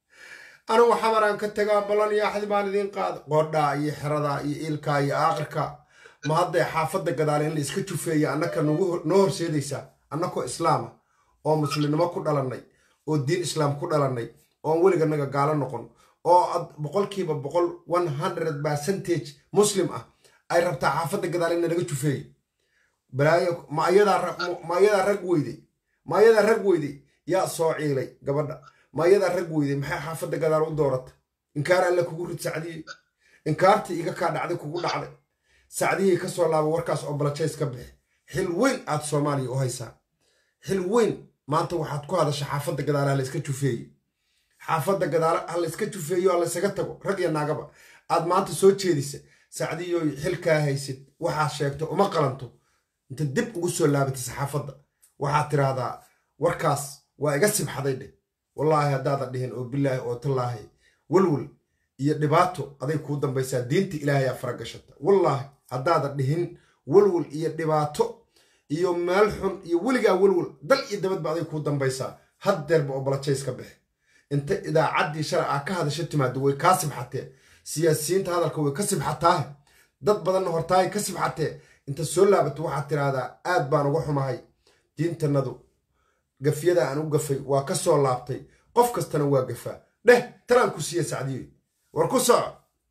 Speaker 1: anigu xamaraan ka tagaa ballan iyo axdi baan idiin qaada qoodhaa iyo xeradaa iyo iilkaa iyo aaqirka ma hadday xaafadda gadaale in la iska jufeeya annaka nagu noo horseedaysaa annakoo islaama oo muslimnimo ku dhalannay oo diin islaam ku dhalannay oon weliganaga gaalo noqon oo ad boqolkiiba boqol one hundred percentage muslim ah ay rabtaa xaafadda gadaale in naga jufeeya balaayo ma ayadaa ra- ma ayadaa rag weyday ma ayadaa rag weyday yaa soo ciilay gabadha ma ayadaa rag weyday maxay xaafadda gadaal u doorata inkaar alle kugu rid sacdiyey inkaartii iga kaa dhacday kugu dhacday sacdihii ka soo laaba warkaas oo balajays ka bixi xil weyn aad soomaaliya u haysaa xil weyn maanta waxaad ku hadasha xaafadda gadaale ha layska jufeeye xaafadda gadaale ha layska jufeeyo ha laysaga tago rag iyo naagaba aad maanta soo jeedisa sacdiyoy xilkaa haysid waxaad sheegto uma qalanto inta dib ugu soo laabatay saxaafadda waxaad tiraahdaa warkaas waa iga sibxaday dheh wallaahi haddaadan dhihin oo bilaahi oo tallaahi welwel iyo dhibaato aday kuu dambaysaa diinta ilaahayaa faragashata wallaahi haddaadan dhihin welwel iyo dhibaato iyo meel xun iyo weligaa welwel dal iyo dabadba aday kuu dambaysaa haddeerba oo balajays ka bixi inta idaacaddii shalay aa ka hadasho timaado way kaa sibxatee siyaasiyiinta hadalka way ka sibxataahe dad badanna hortaay ka sibxatee inta soo laabato waxaad tiraahdaa aad baan uga xumahay diintanadu gafyada aan u gafay waa ka soo laabtay qof kastana waa gafaa dheh talaan ku siiya sacdiyo war ku soco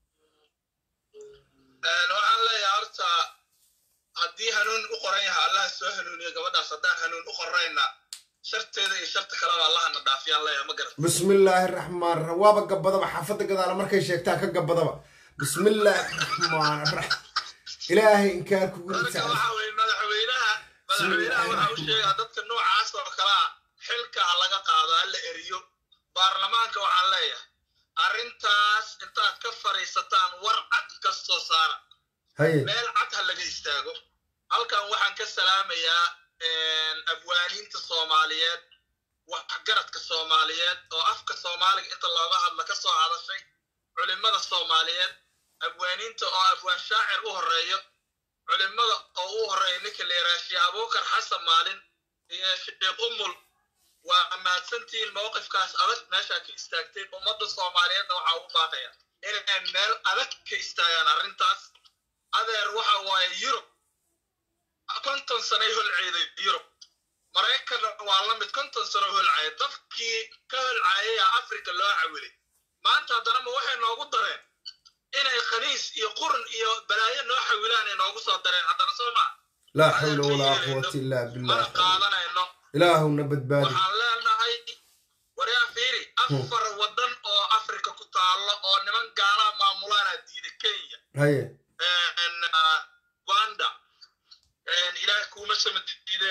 Speaker 4: waxaan leeyahay horta haddii hanuun u qoran yahay allaha soo hanuuniyo gabadhaas haddaan hanuun u qornayna sharteeda iyo sharta kaleba allahana dhaafiyaan leeyahay ma garat
Speaker 1: bismillaahi raxmaan raxiim waaba gabadaba xaafadda gadaala markay sheegtaan ka gabadaba bismillaahi raxmaan raxiim ilaahay inkaar kugu rid
Speaker 4: marka
Speaker 1: sacdi
Speaker 4: waxa weye madaxweynaha madaxweynaha waxa u sheegaa dadka noocaas oo kale ah xilka ha laga qaado ha la eriyo baarlamaanka waxaan leeyahay arrintaas intaad ka fadhiisataan war cad kastoo saara
Speaker 1: haye
Speaker 4: meel cad ha laga istaago halkan waxaan ka salaamayaa abwaaniinta soomaaliyeed waxgaradka soomaaliyeed oo afka soomaaliga inta looga hadla ka soo hadashay culimada soomaaliyeed abwaaniinta oo abwaan shaacir u horeeyo culimada oo u horeeya ninka la yidhaha sheekh abuukar xasan maalin iyo sheekh umul waa mahadsantihiin mowqifkaas adag meeshaa ka istaagteen ummadda soomaaliyeedna waxaa ugu baaqaya inay meel adag ka istaagaan arrintaas adeer waxa waaye yurub konton sanay holceeday yurub maraykanna waa la mid konton sano holcaya dadkii ka holcaayaya afrika loo cawilay maanta haddana ma waxay noogu dareen inay khaniis iyo qurun iyo balaayo noo xawilaan ay noogu soo dareen haddana soo maa
Speaker 1: laa xawla walaa quwata illaa
Speaker 4: mana
Speaker 1: billah
Speaker 4: qaadanayno
Speaker 1: ilaahuna badbaadi
Speaker 4: waxaan leenahay waryaa fiiri afar waddan oo afrika ku taalo oo niman gaalaa maamulaana diiday kenya
Speaker 1: haye
Speaker 4: rwanda ilaahay kuuma samadiide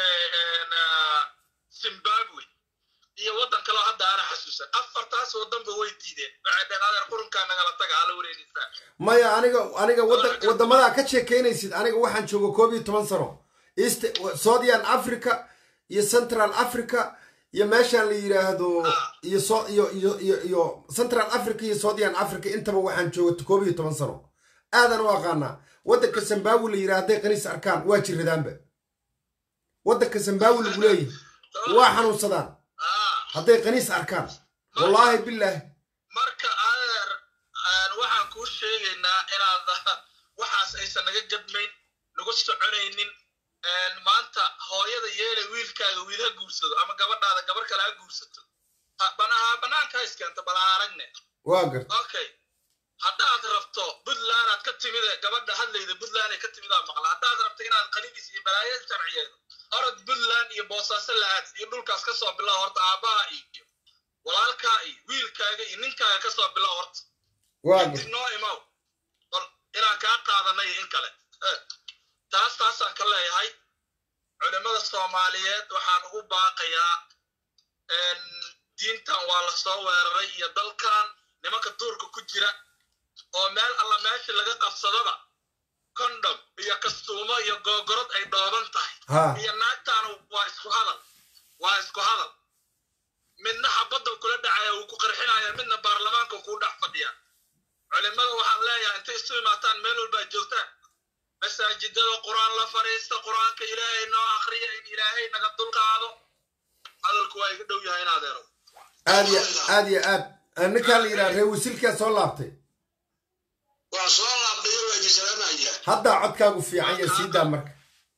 Speaker 4: zimbabwe iyo waddan kaleo hadda ana xasuusan afartaas waddanba way diideen waxay dheen adeer qurunkaa nagala taga hala wareegaysaa
Speaker 1: maya aniga aniga waddan waddamadaa ka sheekeynaysid aniga waxaan jooga koob iyo toban sano east southern africa iyo central africa iyo meeshaan la yidhaahdo iyo so iyo iyo iyo iyo central africa iyo southern africa intaba waxaan jooga koob iyo toban sano aadan u aqaanaa waddanka zimbabwe la yidhaha hadday qaniis arkaan waa jiradaanba waddanka zimbabwe lagu leeyahay waa xanuunsadaan
Speaker 4: Ah,
Speaker 1: hadday qaniis arkaan wallaahi bilaahi
Speaker 4: marka adeer waxaan kuu sheegaynaa inaad waxaas aysan naga jabmayn nagu soconaynin maanta hooyada yeele wiilkaaga wiil ha guursado ama gabadhaada gabar kale ha guursato Ha- bana- banaanka ha iskeento bal ha aragne
Speaker 1: waa garta
Speaker 4: okay haddaad rabto puntland aad ka timid gabadha hadlayda puntland ay ka timidaa maqla haddaad rabto inaad qaniis iyo balaayo sharciyeedo orod puntland iyo boosaaso la aad iyo dhulkaas ka soo bilow horta aabbaha iyo walaalkaa iyo wiilkaaga iyo ninkaaga ka soo bilow horta
Speaker 1: waa
Speaker 4: kadib noo imaw or inaan kaa qaadanay iyo in kale Eh, taas taasaan ka leeyahay culimmada soomaaliyeed waxaan ugu baaqayaa en, diintan waa la soo weeraray iyo dalkan nimanka duurka ku jira oo meel alla meesha laga qabsadaba condom iyo kastuumo iyo googorod ay dhooban tahay
Speaker 1: ha
Speaker 4: iyo naagtaana waa isku hadal waa isku hadal midna xabadda kula dhacaya wuu ku qarxinaya midna baarlamaanka kuu dhex fadhiya culimada waxaan leeyahay intay isu imaataan meel walbaa joogtaan masaajidada qur-aan la fadhiista qur-aanka ilaahay noo akriya in ilaahay naga dulqaado hadalku waa iga dhow yahay in adeero
Speaker 1: aad iyo aad iyo aad ninkaa la yidhaha ree wisilkaa soo laabtay
Speaker 3: waa soo laabdayo waa idin salaamaya
Speaker 1: haddaa codkaagu fiican ya siidaa marka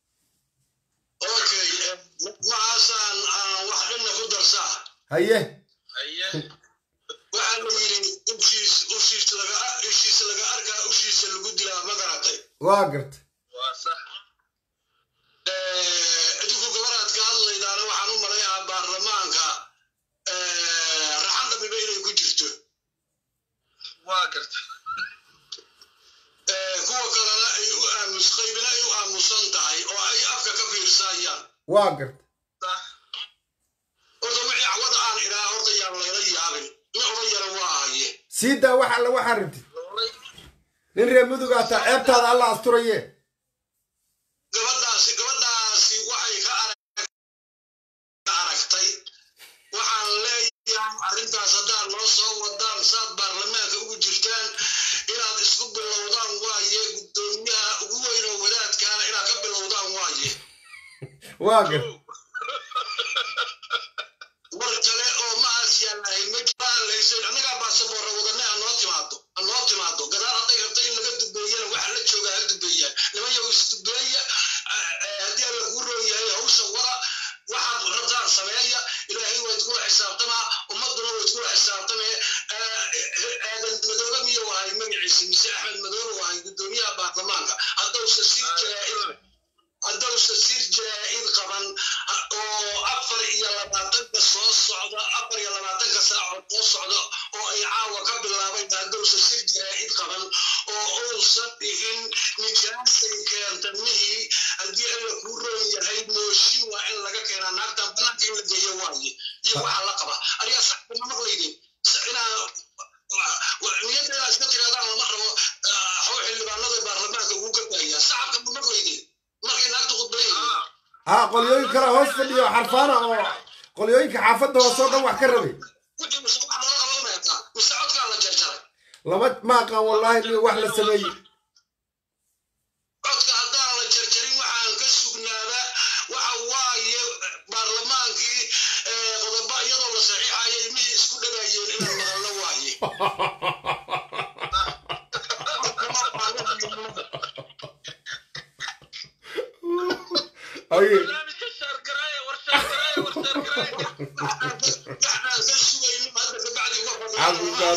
Speaker 3: okay eh, macaasaan aan wax dhanna ku darsaa
Speaker 1: haye
Speaker 4: haye
Speaker 3: waxaa la yidhi ushiis ushiis laga ushiis laga arkaa ushiisa lagu dilaa ma garatay
Speaker 1: waa garta
Speaker 4: waa sax
Speaker 3: idinku gabaraad ka hadlaydaana waxaan u malayaa baarlamaanka raxan dhabiba inay ku jirto
Speaker 4: waa garta
Speaker 3: kuwa kalena ay u aamus qaybina ay u aamusan tahay oo ay afka ka fiirsayaan
Speaker 1: waa garta
Speaker 4: sax
Speaker 3: horta wixii cawada aan idhaa horta yaan layla yaabin nin odan yara waa ahaye
Speaker 1: siidaa wax alle waxaa rabtid
Speaker 4: lowlay
Speaker 1: nin ree mudugaa taa ceebtaada alla asturaye
Speaker 3: gabadhaasi gabadhaasi waxay ka arag- ka aragtay waxaan leeyahay arrintaas haddaad noo soo wadaan saad baarlamaanka ugu jirtaan inaad isku bilowdaan waaye guddoomiyaha ugu weyn oo wadaadkaana inaad ka bilowdaan waaye
Speaker 1: waa garta
Speaker 3: war kale oo maas yaalahay ma jiraan laysan annagaa baasaboorra wadane ha noo timaado ha noo timaado gadaal hadday rabta in laga dubeeyana waxa la joogaa ha dubeeyaan nimanyaw isdubeeya haddii alla kuu roon yahay hawsha wada waxaad rabtaan sameeya ilaahay waa iskula xisaabtamaa ummaduna waa iskula xisaabtamee aadan madoobe miyuu ahay magaciisa mise axmed madoobe ahay guddoomiyaha baarlamaanka haddausa sii jiraa haddausa sir jaraa'id qaban oo afar iyo labaatanka soo socda afar iyo labaatanka saacood soo socda oo ay caawa ka bilaabayn haddausa sir jaraa'id qaban oo uusan dhihin nijaasay keentannihii haddii alla kuu roon yahay mooshin waa in laga keenaa naagtan banaanka in la geeyo waaye iyo waxaa la qaba arigaa saxba ma maqlaydin inaa niyadeeda iska tiraadaan lama rabo xaw xildhibaanada baarlamaanka ugu gargaya sacabka ma maqlaydin markay naagtu khudbayayeen
Speaker 1: ha qolyooyin kale hoos fadhiyo xarfaana oo qolyooyinka xaafadda hoose oo dhan wax ka rabay
Speaker 3: wixii mise wax lala qabo meetaa mise codkaa la jarjaray
Speaker 1: lama ma aqaan wallaahi mi wax la sameeyey
Speaker 3: codka haddaan la jarjarin waxaan ka sugnaaba waxa waaye baarlamaankii eh, qodobo iyadoo la saxiixaya ilmihii isku dhagayeen inaan maqalno waaye
Speaker 1: haye
Speaker 4: barnaamijka shaargaraaya war shaargaraaya war shaargaraaya
Speaker 3: waxaan ka sugayno hadda kabacdi
Speaker 1: Cabdulqaadir.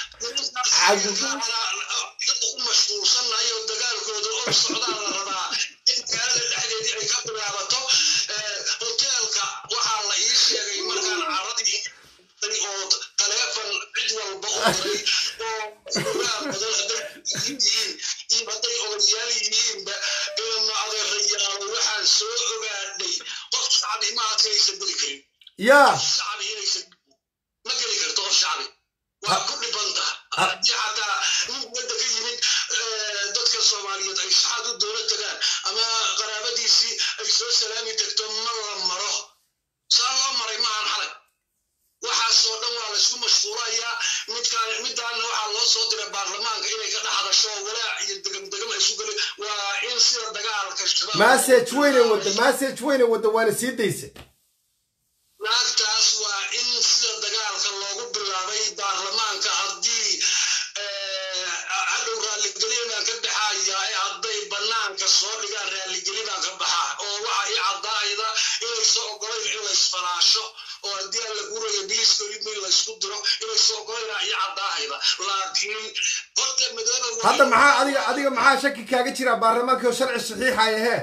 Speaker 3: u mashquulsannahay oo dagaalkooda oo socdaan la rabaa in magaalada dhexdeedii ay ka bilaabato Eh, hoteelka waxaa la ii sheegay markaan caradii diray oo taleefon cid walba u diray oo ogaa badan hadday yihiin iyo hadday odayaal yihiinba ilama adeerayaalo waxaan soo ogaadhay qof shacbi ma adkaysa geli karin
Speaker 1: yaa
Speaker 3: shacbi inaysan ma geli karto qof shacbi waa ku dhibanta haddii xataa nin wadda ka yimid eh, dadka soomaaliyeed ay shaxad u dowla tagaan ama qaraabadiisii ay soo salaami tagto ma la maro saa loo maray maahan xalay waxaasoo dhan waa laysku mashquulayaa midkaan midaana waxaa loo soo diray baarlamaanka inay ka dhex hadasho oo walaac iyo degam degam ay isu geli waa in sida dagaalka shabaab
Speaker 1: message weyne wadda message weyne wadda waana sii daysa
Speaker 3: naagtaas waa in sida dagaalka loogu bilaabay baarlamaanka haddii eh, hadhow raalligelin baan ka baxaya ee hadday banaanka soo dhigaan raalligelin baan ka baxaa oo waxa ii caddaayda inaysa ogolayn in laysfalaasho oo haddii aan lagu raya biliska in laysku diro inaysa ogolayn ii caddaahayda laakiin horta madooba
Speaker 1: hadda maxaa adiga adiga maxaa shaki kaaga jira baarlamaanka oo sharci saxiixaya hee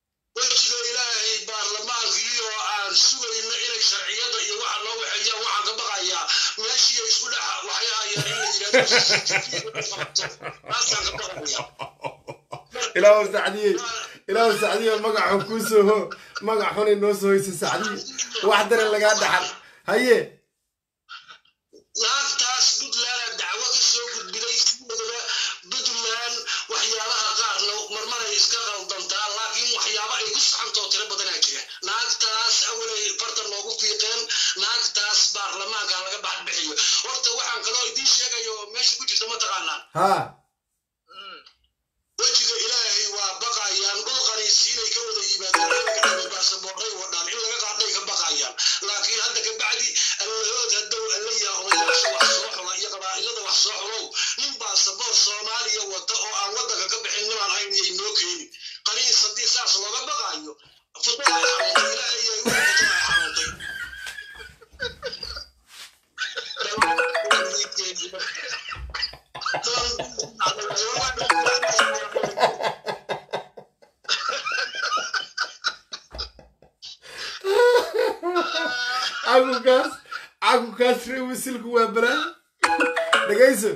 Speaker 3: wejiga ilaahay baarlamaankii oo aan sugayno inay sharciyada iyo waxa noo waxeeyaan waxaan ka taasaan ka baqaya
Speaker 1: ilaahu sacdiye ilaahu sacdiye magaxun kuu soo ho magac xun inoo soo hoysa sacdiye wax dare lagaa dhaxal haye
Speaker 3: naagtaas puntland dacwo ka soo gudbiday sideedaba puntland waxyaabaha qaarna marmaray iska qaldantaa laakiin waxyaabo ay ku saxantoo tiro badanaa jira naagtaas awalay farta noogu fiiqeen naagtaas baarlamaanka laga baxbixiyo horta waxaan kaloo idiin sheegayo meesha ku jirta mataqaanaa
Speaker 1: haa
Speaker 3: wejiga ilaahay waa baqayaan dhul qaniisiinay ka wada yimaadeen baasaboorray wadhaan in laga qaadhay ka baqayaan laakiin hadda ka bacdi allahood haddow alla yaha odayaasha wax soo xula iyo qabaa'ilada wax soo xulow nin baasaboor soomaaliya wata oo aan waddanka ka bixin nimaan hayn yay noo keeni qaniis haddii saas looga baqaayo futaa ay xanuuntay ilaahay yay u futaa ay xanuuntay
Speaker 1: cagukaas cagukaas ree wisilku waa balaa dhegayso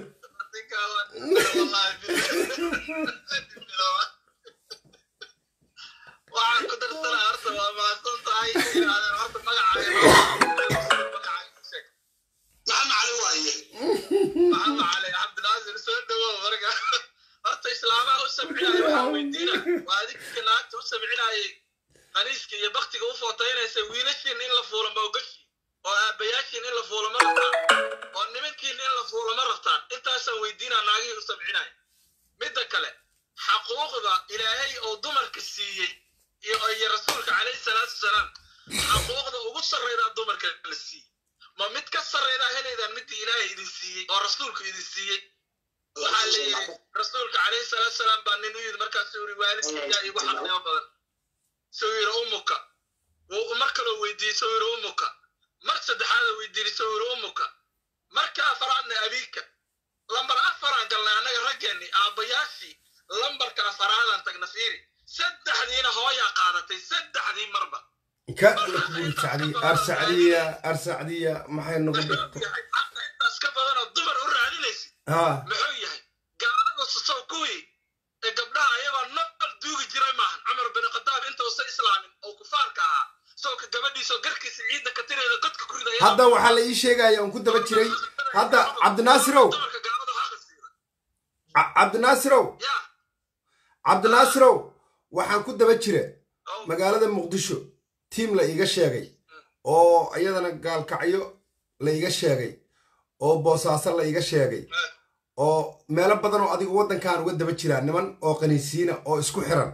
Speaker 4: waxaan ku darsanaa horta waa mahadsan tahay inaadeen horta magacaaga
Speaker 3: maxamed cali waaye
Speaker 4: maxamed cali cabdinaasir soo dhawow marka horta islaamaha u sabcinaya waxaa weydiina waa adinka naagta u sabcinayay qaniiska iyo baktiga u footaynaysa wiilashiin in la fuulo ma ogashi oo aabbayaashiin in la fuulo ma rabtaan oo nimankiin in la fuulo ma rabtaan intaasaan weydiinaa naagihii u sabcinaya midda kale xaquuqda ilaahay oo dumarka siiyey iyo iyo rasuulka calayhi salaatu wasalaam xaquuqda ugu sarreydaa dumarka la siiyey ma mid ka sarreydaa helaydaan midii ilaahay idin siiyey oo rasuulku idin siiyey waxaa la yidhi rasuulka calayhi salaatu wasalaam baa nin u yidhi markaasuu yidhi waalidkaygaa igu xaqnimo badan suu yidhi umuka wuu mar kaloo weydiiyey suu yidhi umuka mar saddexaada weydiiyey suu yidhi umuka marka afaraadna abiika lambar afaraan galnay annaga raggeenni aabbayaashii lambarka afaraadaan tagna fiiri saddexdiina hooyaa qaadatay saddexdii marba
Speaker 1: ka lakbuul sacdiya ar sacdiya ar sacdiya maxay nagu
Speaker 4: muxuu
Speaker 1: dhigta
Speaker 4: yahay xaqa intaas ka badanoo dumar u raadinaysid
Speaker 1: haa
Speaker 4: muxuu yahay gaalada susow kuwii ee gabdhaha ayagoo nool duugi jiray maahan cumar bin khadaab intuusan islaamin oo kufaarka ahaa sawka gabadhiisoo garkiisa ciidda ka tireeda godka ku ridaya
Speaker 1: hadda waxaa la ii sheegaya on ku daba jiray hadda cabdinaasirow
Speaker 4: dumarka gaalada xaqa siida
Speaker 1: Ca- cabdinaasirow
Speaker 4: yaa
Speaker 1: cabdinaasirow waxaan ku daba jira
Speaker 4: oo
Speaker 1: magaalada muqdisho tiim la iiga sheegay oo iyadana gaalkacyo la iiga sheegay oo boosaaso la iiga sheegay oo meelo badan oo adiga waddankan uga daba jiraa niman oo qaniisiina oo isku xiran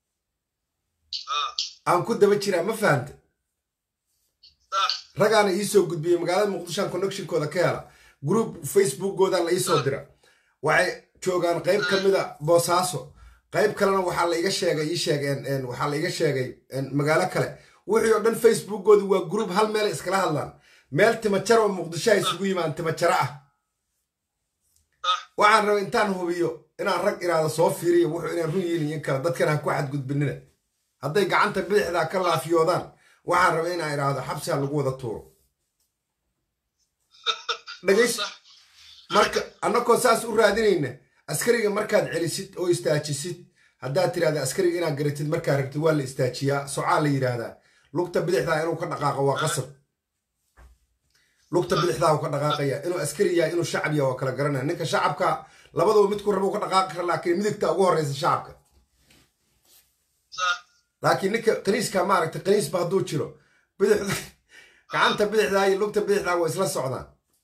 Speaker 4: ah
Speaker 1: aan ku daba jiraa ma fahanta
Speaker 4: ah
Speaker 1: ragaana ii soo gudbiyey magaalada muqdishoan connectionkooda ka hela group facebookooda la ii soo dira waxay joogaan qayb ka mida boosaaso qayb kalena waxaa la iga sheegay ii sheegeen een, waxaa la iga sheegay een, magaalo kale wixii oo dhan facebookoodu waa group hal meel iskala hadlaan meel timajaro oo muqdisho ay isugu yimaan timajaro ah
Speaker 4: ah
Speaker 1: waxaan rabay intaan hubiyo inaan rag iraada soo fiiriyo wuxuu inaan run yihin iyo kale dadkan ha ku xadgudbinina hadday gacanta bidixdaa ka laafiyoodaan waxaan rabay inaan iraahdo xabsi ha lagu wada tuuro dhegayso
Speaker 4: sax
Speaker 1: marka annagoo saas u raadinayna askariga markaad celisid oo istaajisid haddaad tirahda askariga inaad garatid markaa rabtid waa la istaajiyaa socaa la yidhaahdaa lugta bidixdaa inuu ka dhaqaaqo waa qasab lugta bidixdaa uu ka dhaqaaqaya inuu askari yahay inuu shacab yahay waa kala garanaya ninka shacabka labaduba midku rabo ka dhaqaaqi kara laakiin midigta ugu horreysa shacabka
Speaker 4: sax
Speaker 1: laakiin ninka qaniiska maaragta qaniisba hadduu jiro bidixda gacanta bidixdaa iyo lugta bidixdaa waa isla socdaan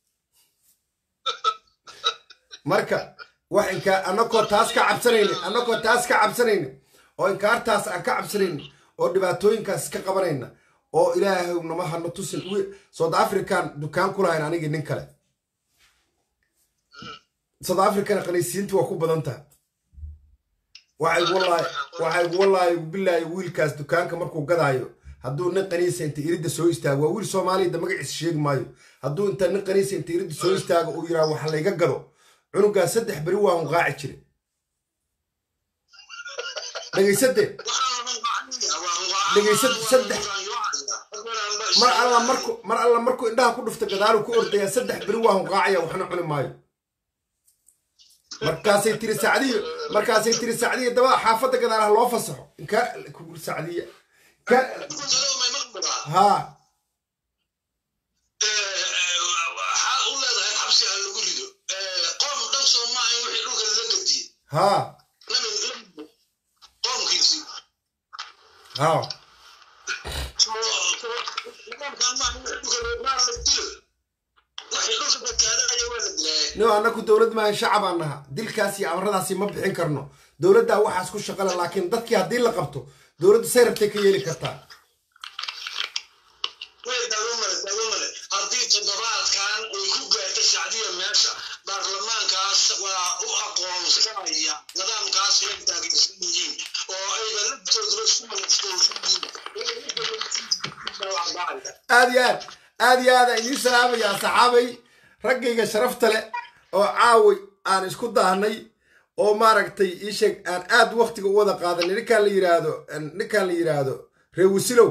Speaker 1: marka wax inkaa annagoo taas ka cabsanayna annagoo taas ka cabsanayna oo inkaartaas aan ka cabsanayna oo dhibaatooyinkaas ka qabanayna oo ilaahay nama hano tusin wi- south african dukaan ku lahayn anigii nin kale south africana qaniisiinta waa ku badan tahay waxay wallaahi waxay wallaahi bilaahi wiilkaas dukaanka markuu gadaayo hadduu nin qaniisa inta iridda soo istaago waa wiil soomaaliyada magaciisa sheegi maayo hadduu inta nin qaniisa inta iridda soo istaago uu yidhaha wax layga gado cunugaa saddex beri waa hunqaaci jire dhegaysade Dhegaysad saddex. mar alla marku mar alla markuu indhaha ku dhufta gadaaluu ku ordayaa saddex beri waa hunqaacaya waxna cuni maayo markaasay tiri sacdiyo markaasay tiri sacdiyo daba xaafadda gadaalaha loo fasaxo inkaa kugur sacdiya ka
Speaker 3: may maqburaa
Speaker 1: haa
Speaker 3: waxaa u leedahay xabsi ha lagu rido qoom dhan soo maaha in wixii dhulka lala gediye
Speaker 1: haa
Speaker 3: qoomkiisii
Speaker 1: haa
Speaker 3: nidaamkan maaha in wixii dhulka maa la dilo wixii dhulka badbaadaya waa la dilaaye
Speaker 1: no annaku dowlad maahan shacabaan naha dilkaas iyo amaradaasi ma bixin karno dowladdaa waxaas ku shaqale laakiin dadkii haddii la qabto dowladdu say rabtay ka yeeli kartaa
Speaker 3: way daawo male daawo male haddii toddobaadkan ay ku gaarta shacbiya meesha baarlamaankaas waa u aqoonsanaya nidaamkaas inay taageersan yihiin oo ayba laftooduba isku mashquulsan yihiin
Speaker 1: aad iyo aad aad iyo aad aan idiin salaamayaa saxaabay raggayga sharafta leh oo caaway aan isku daahnay oo maaragtay ii sheeg aan aad waktiga u wada qaadanay ninkaan la yidhaahdo ninkaan la yidhaahdo reewisilow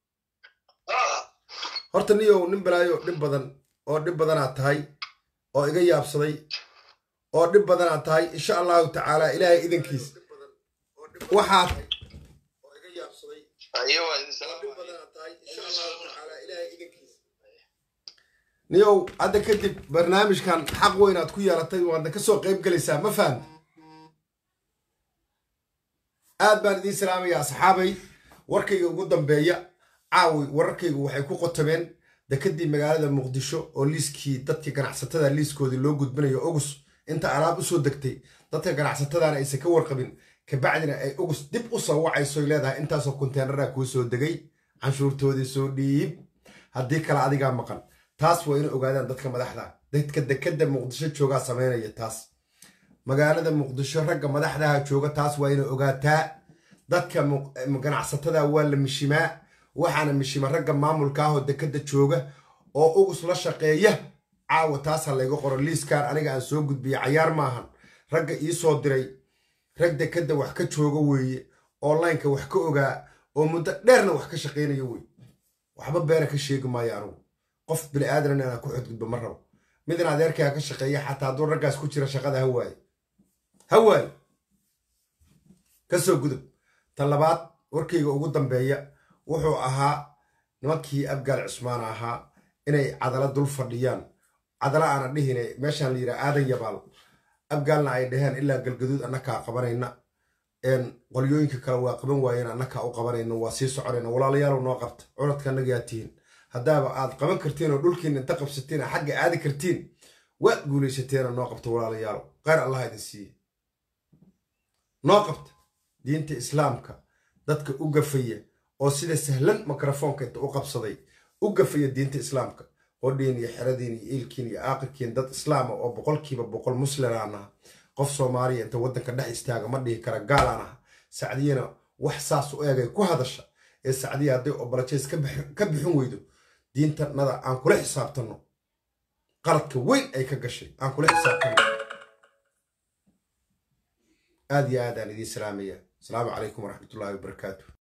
Speaker 1: horta niyow nin balaayo dhib badan oo dhib badanaad tahay oo iga yaabsaday oo dhib badanaad tahay insha allahu tacaala ilaahay idankiis waxaad niyow hadda kadib barnaamijkan xaq weynaad ku yeelatay waadna ka soo qayb gelaysaa ma fahamti aad baan idiin salaamayaa asxaabay warkayga ugu dambeeya caawi wararkaygu waxay ku qotomeen dekadii magaalada muqdisho oo liiskii dadkii ganacsatada liiskoodii loo gudbinayo ogus inta alaab usoo degtay dadka ganacsatadana aysan ka warqabin kabacdina ay ogus dib u soo wacaysoy leedahay intaasoo konteenara kuu soo degay canshuurtoodii soo dhiib haddii kale adigaa maqan taas waa inay ogaadaan dadka madaxda dadka dekada muqdisho joogaa samaynaya taas magaalada muqdisho ragga madaxdaha jooga taas waa inay ogaataa dadka ganacsatada waa la mishimaa waxaana mishima ragga maamulka ahoo dekada jooga oo ugus la shaqeeya caawa taasa layga qoro liiskan aniga aan soo gudbiya cayaar maahan ragga iisoo diray rag dekada wax ka jooga weeye onlineka wax ka ogaa oo muddo dheerna wax ka shaqaynaya wey waxba beena ka sheegi maayo anugu qof bini aadan inaan ku xadgudbo ma rabo midin adeerkaa ka shaqeeya xataa hadduu raggaas ku jira shaqada ha waaye ha waaye kasoo gudub tan labaad warkayga ugu dambeeya wuxuu ahaa nimankii abgaal cusmaan ahaa inay cadala dul fadhiyaan cadala aana dhihine meeshaan la yidhaha aadan yabaal abgaalna ay dhaheen ilaa galgaduud annakaa qabanayna qolyooyinka kale waa qaban waayeen annakaa u qabanayna waa sii soconayna walaalayaalow noo qabta curadka annagaa tihiin haddaaba aad qaban kartiin oo dhulkiina inta qabsatiin oo xagga aadi kartiin waad guulaysateena noo qabta walaalayaalow kheyr allah idin siiye noo qabta diinta islaamka dadka u gafaya oo sida sahlan mikrofoonka inta u qabsaday u gafaya diinta islaamka qodhiin iyo xeradiin iyo iilkiin iyo aaqirkiin dad islaama oo boqolkiiba boqol muslimaan aha qof soomaaliya inta waddanka dhex istaaga ma dhihi kara gaalaan aha sacdiyana wax saas u eegay ku hadasha ee sacdiya hadday obolajeys ka bixin weydo diintanada aan kula xisaabtanno qaladka weyn ay ka gashay aan kula xisaabtanno aad iyo aad aan idiin salaamaya asalaamu calaykum waraxmatullaahi wabarakaatu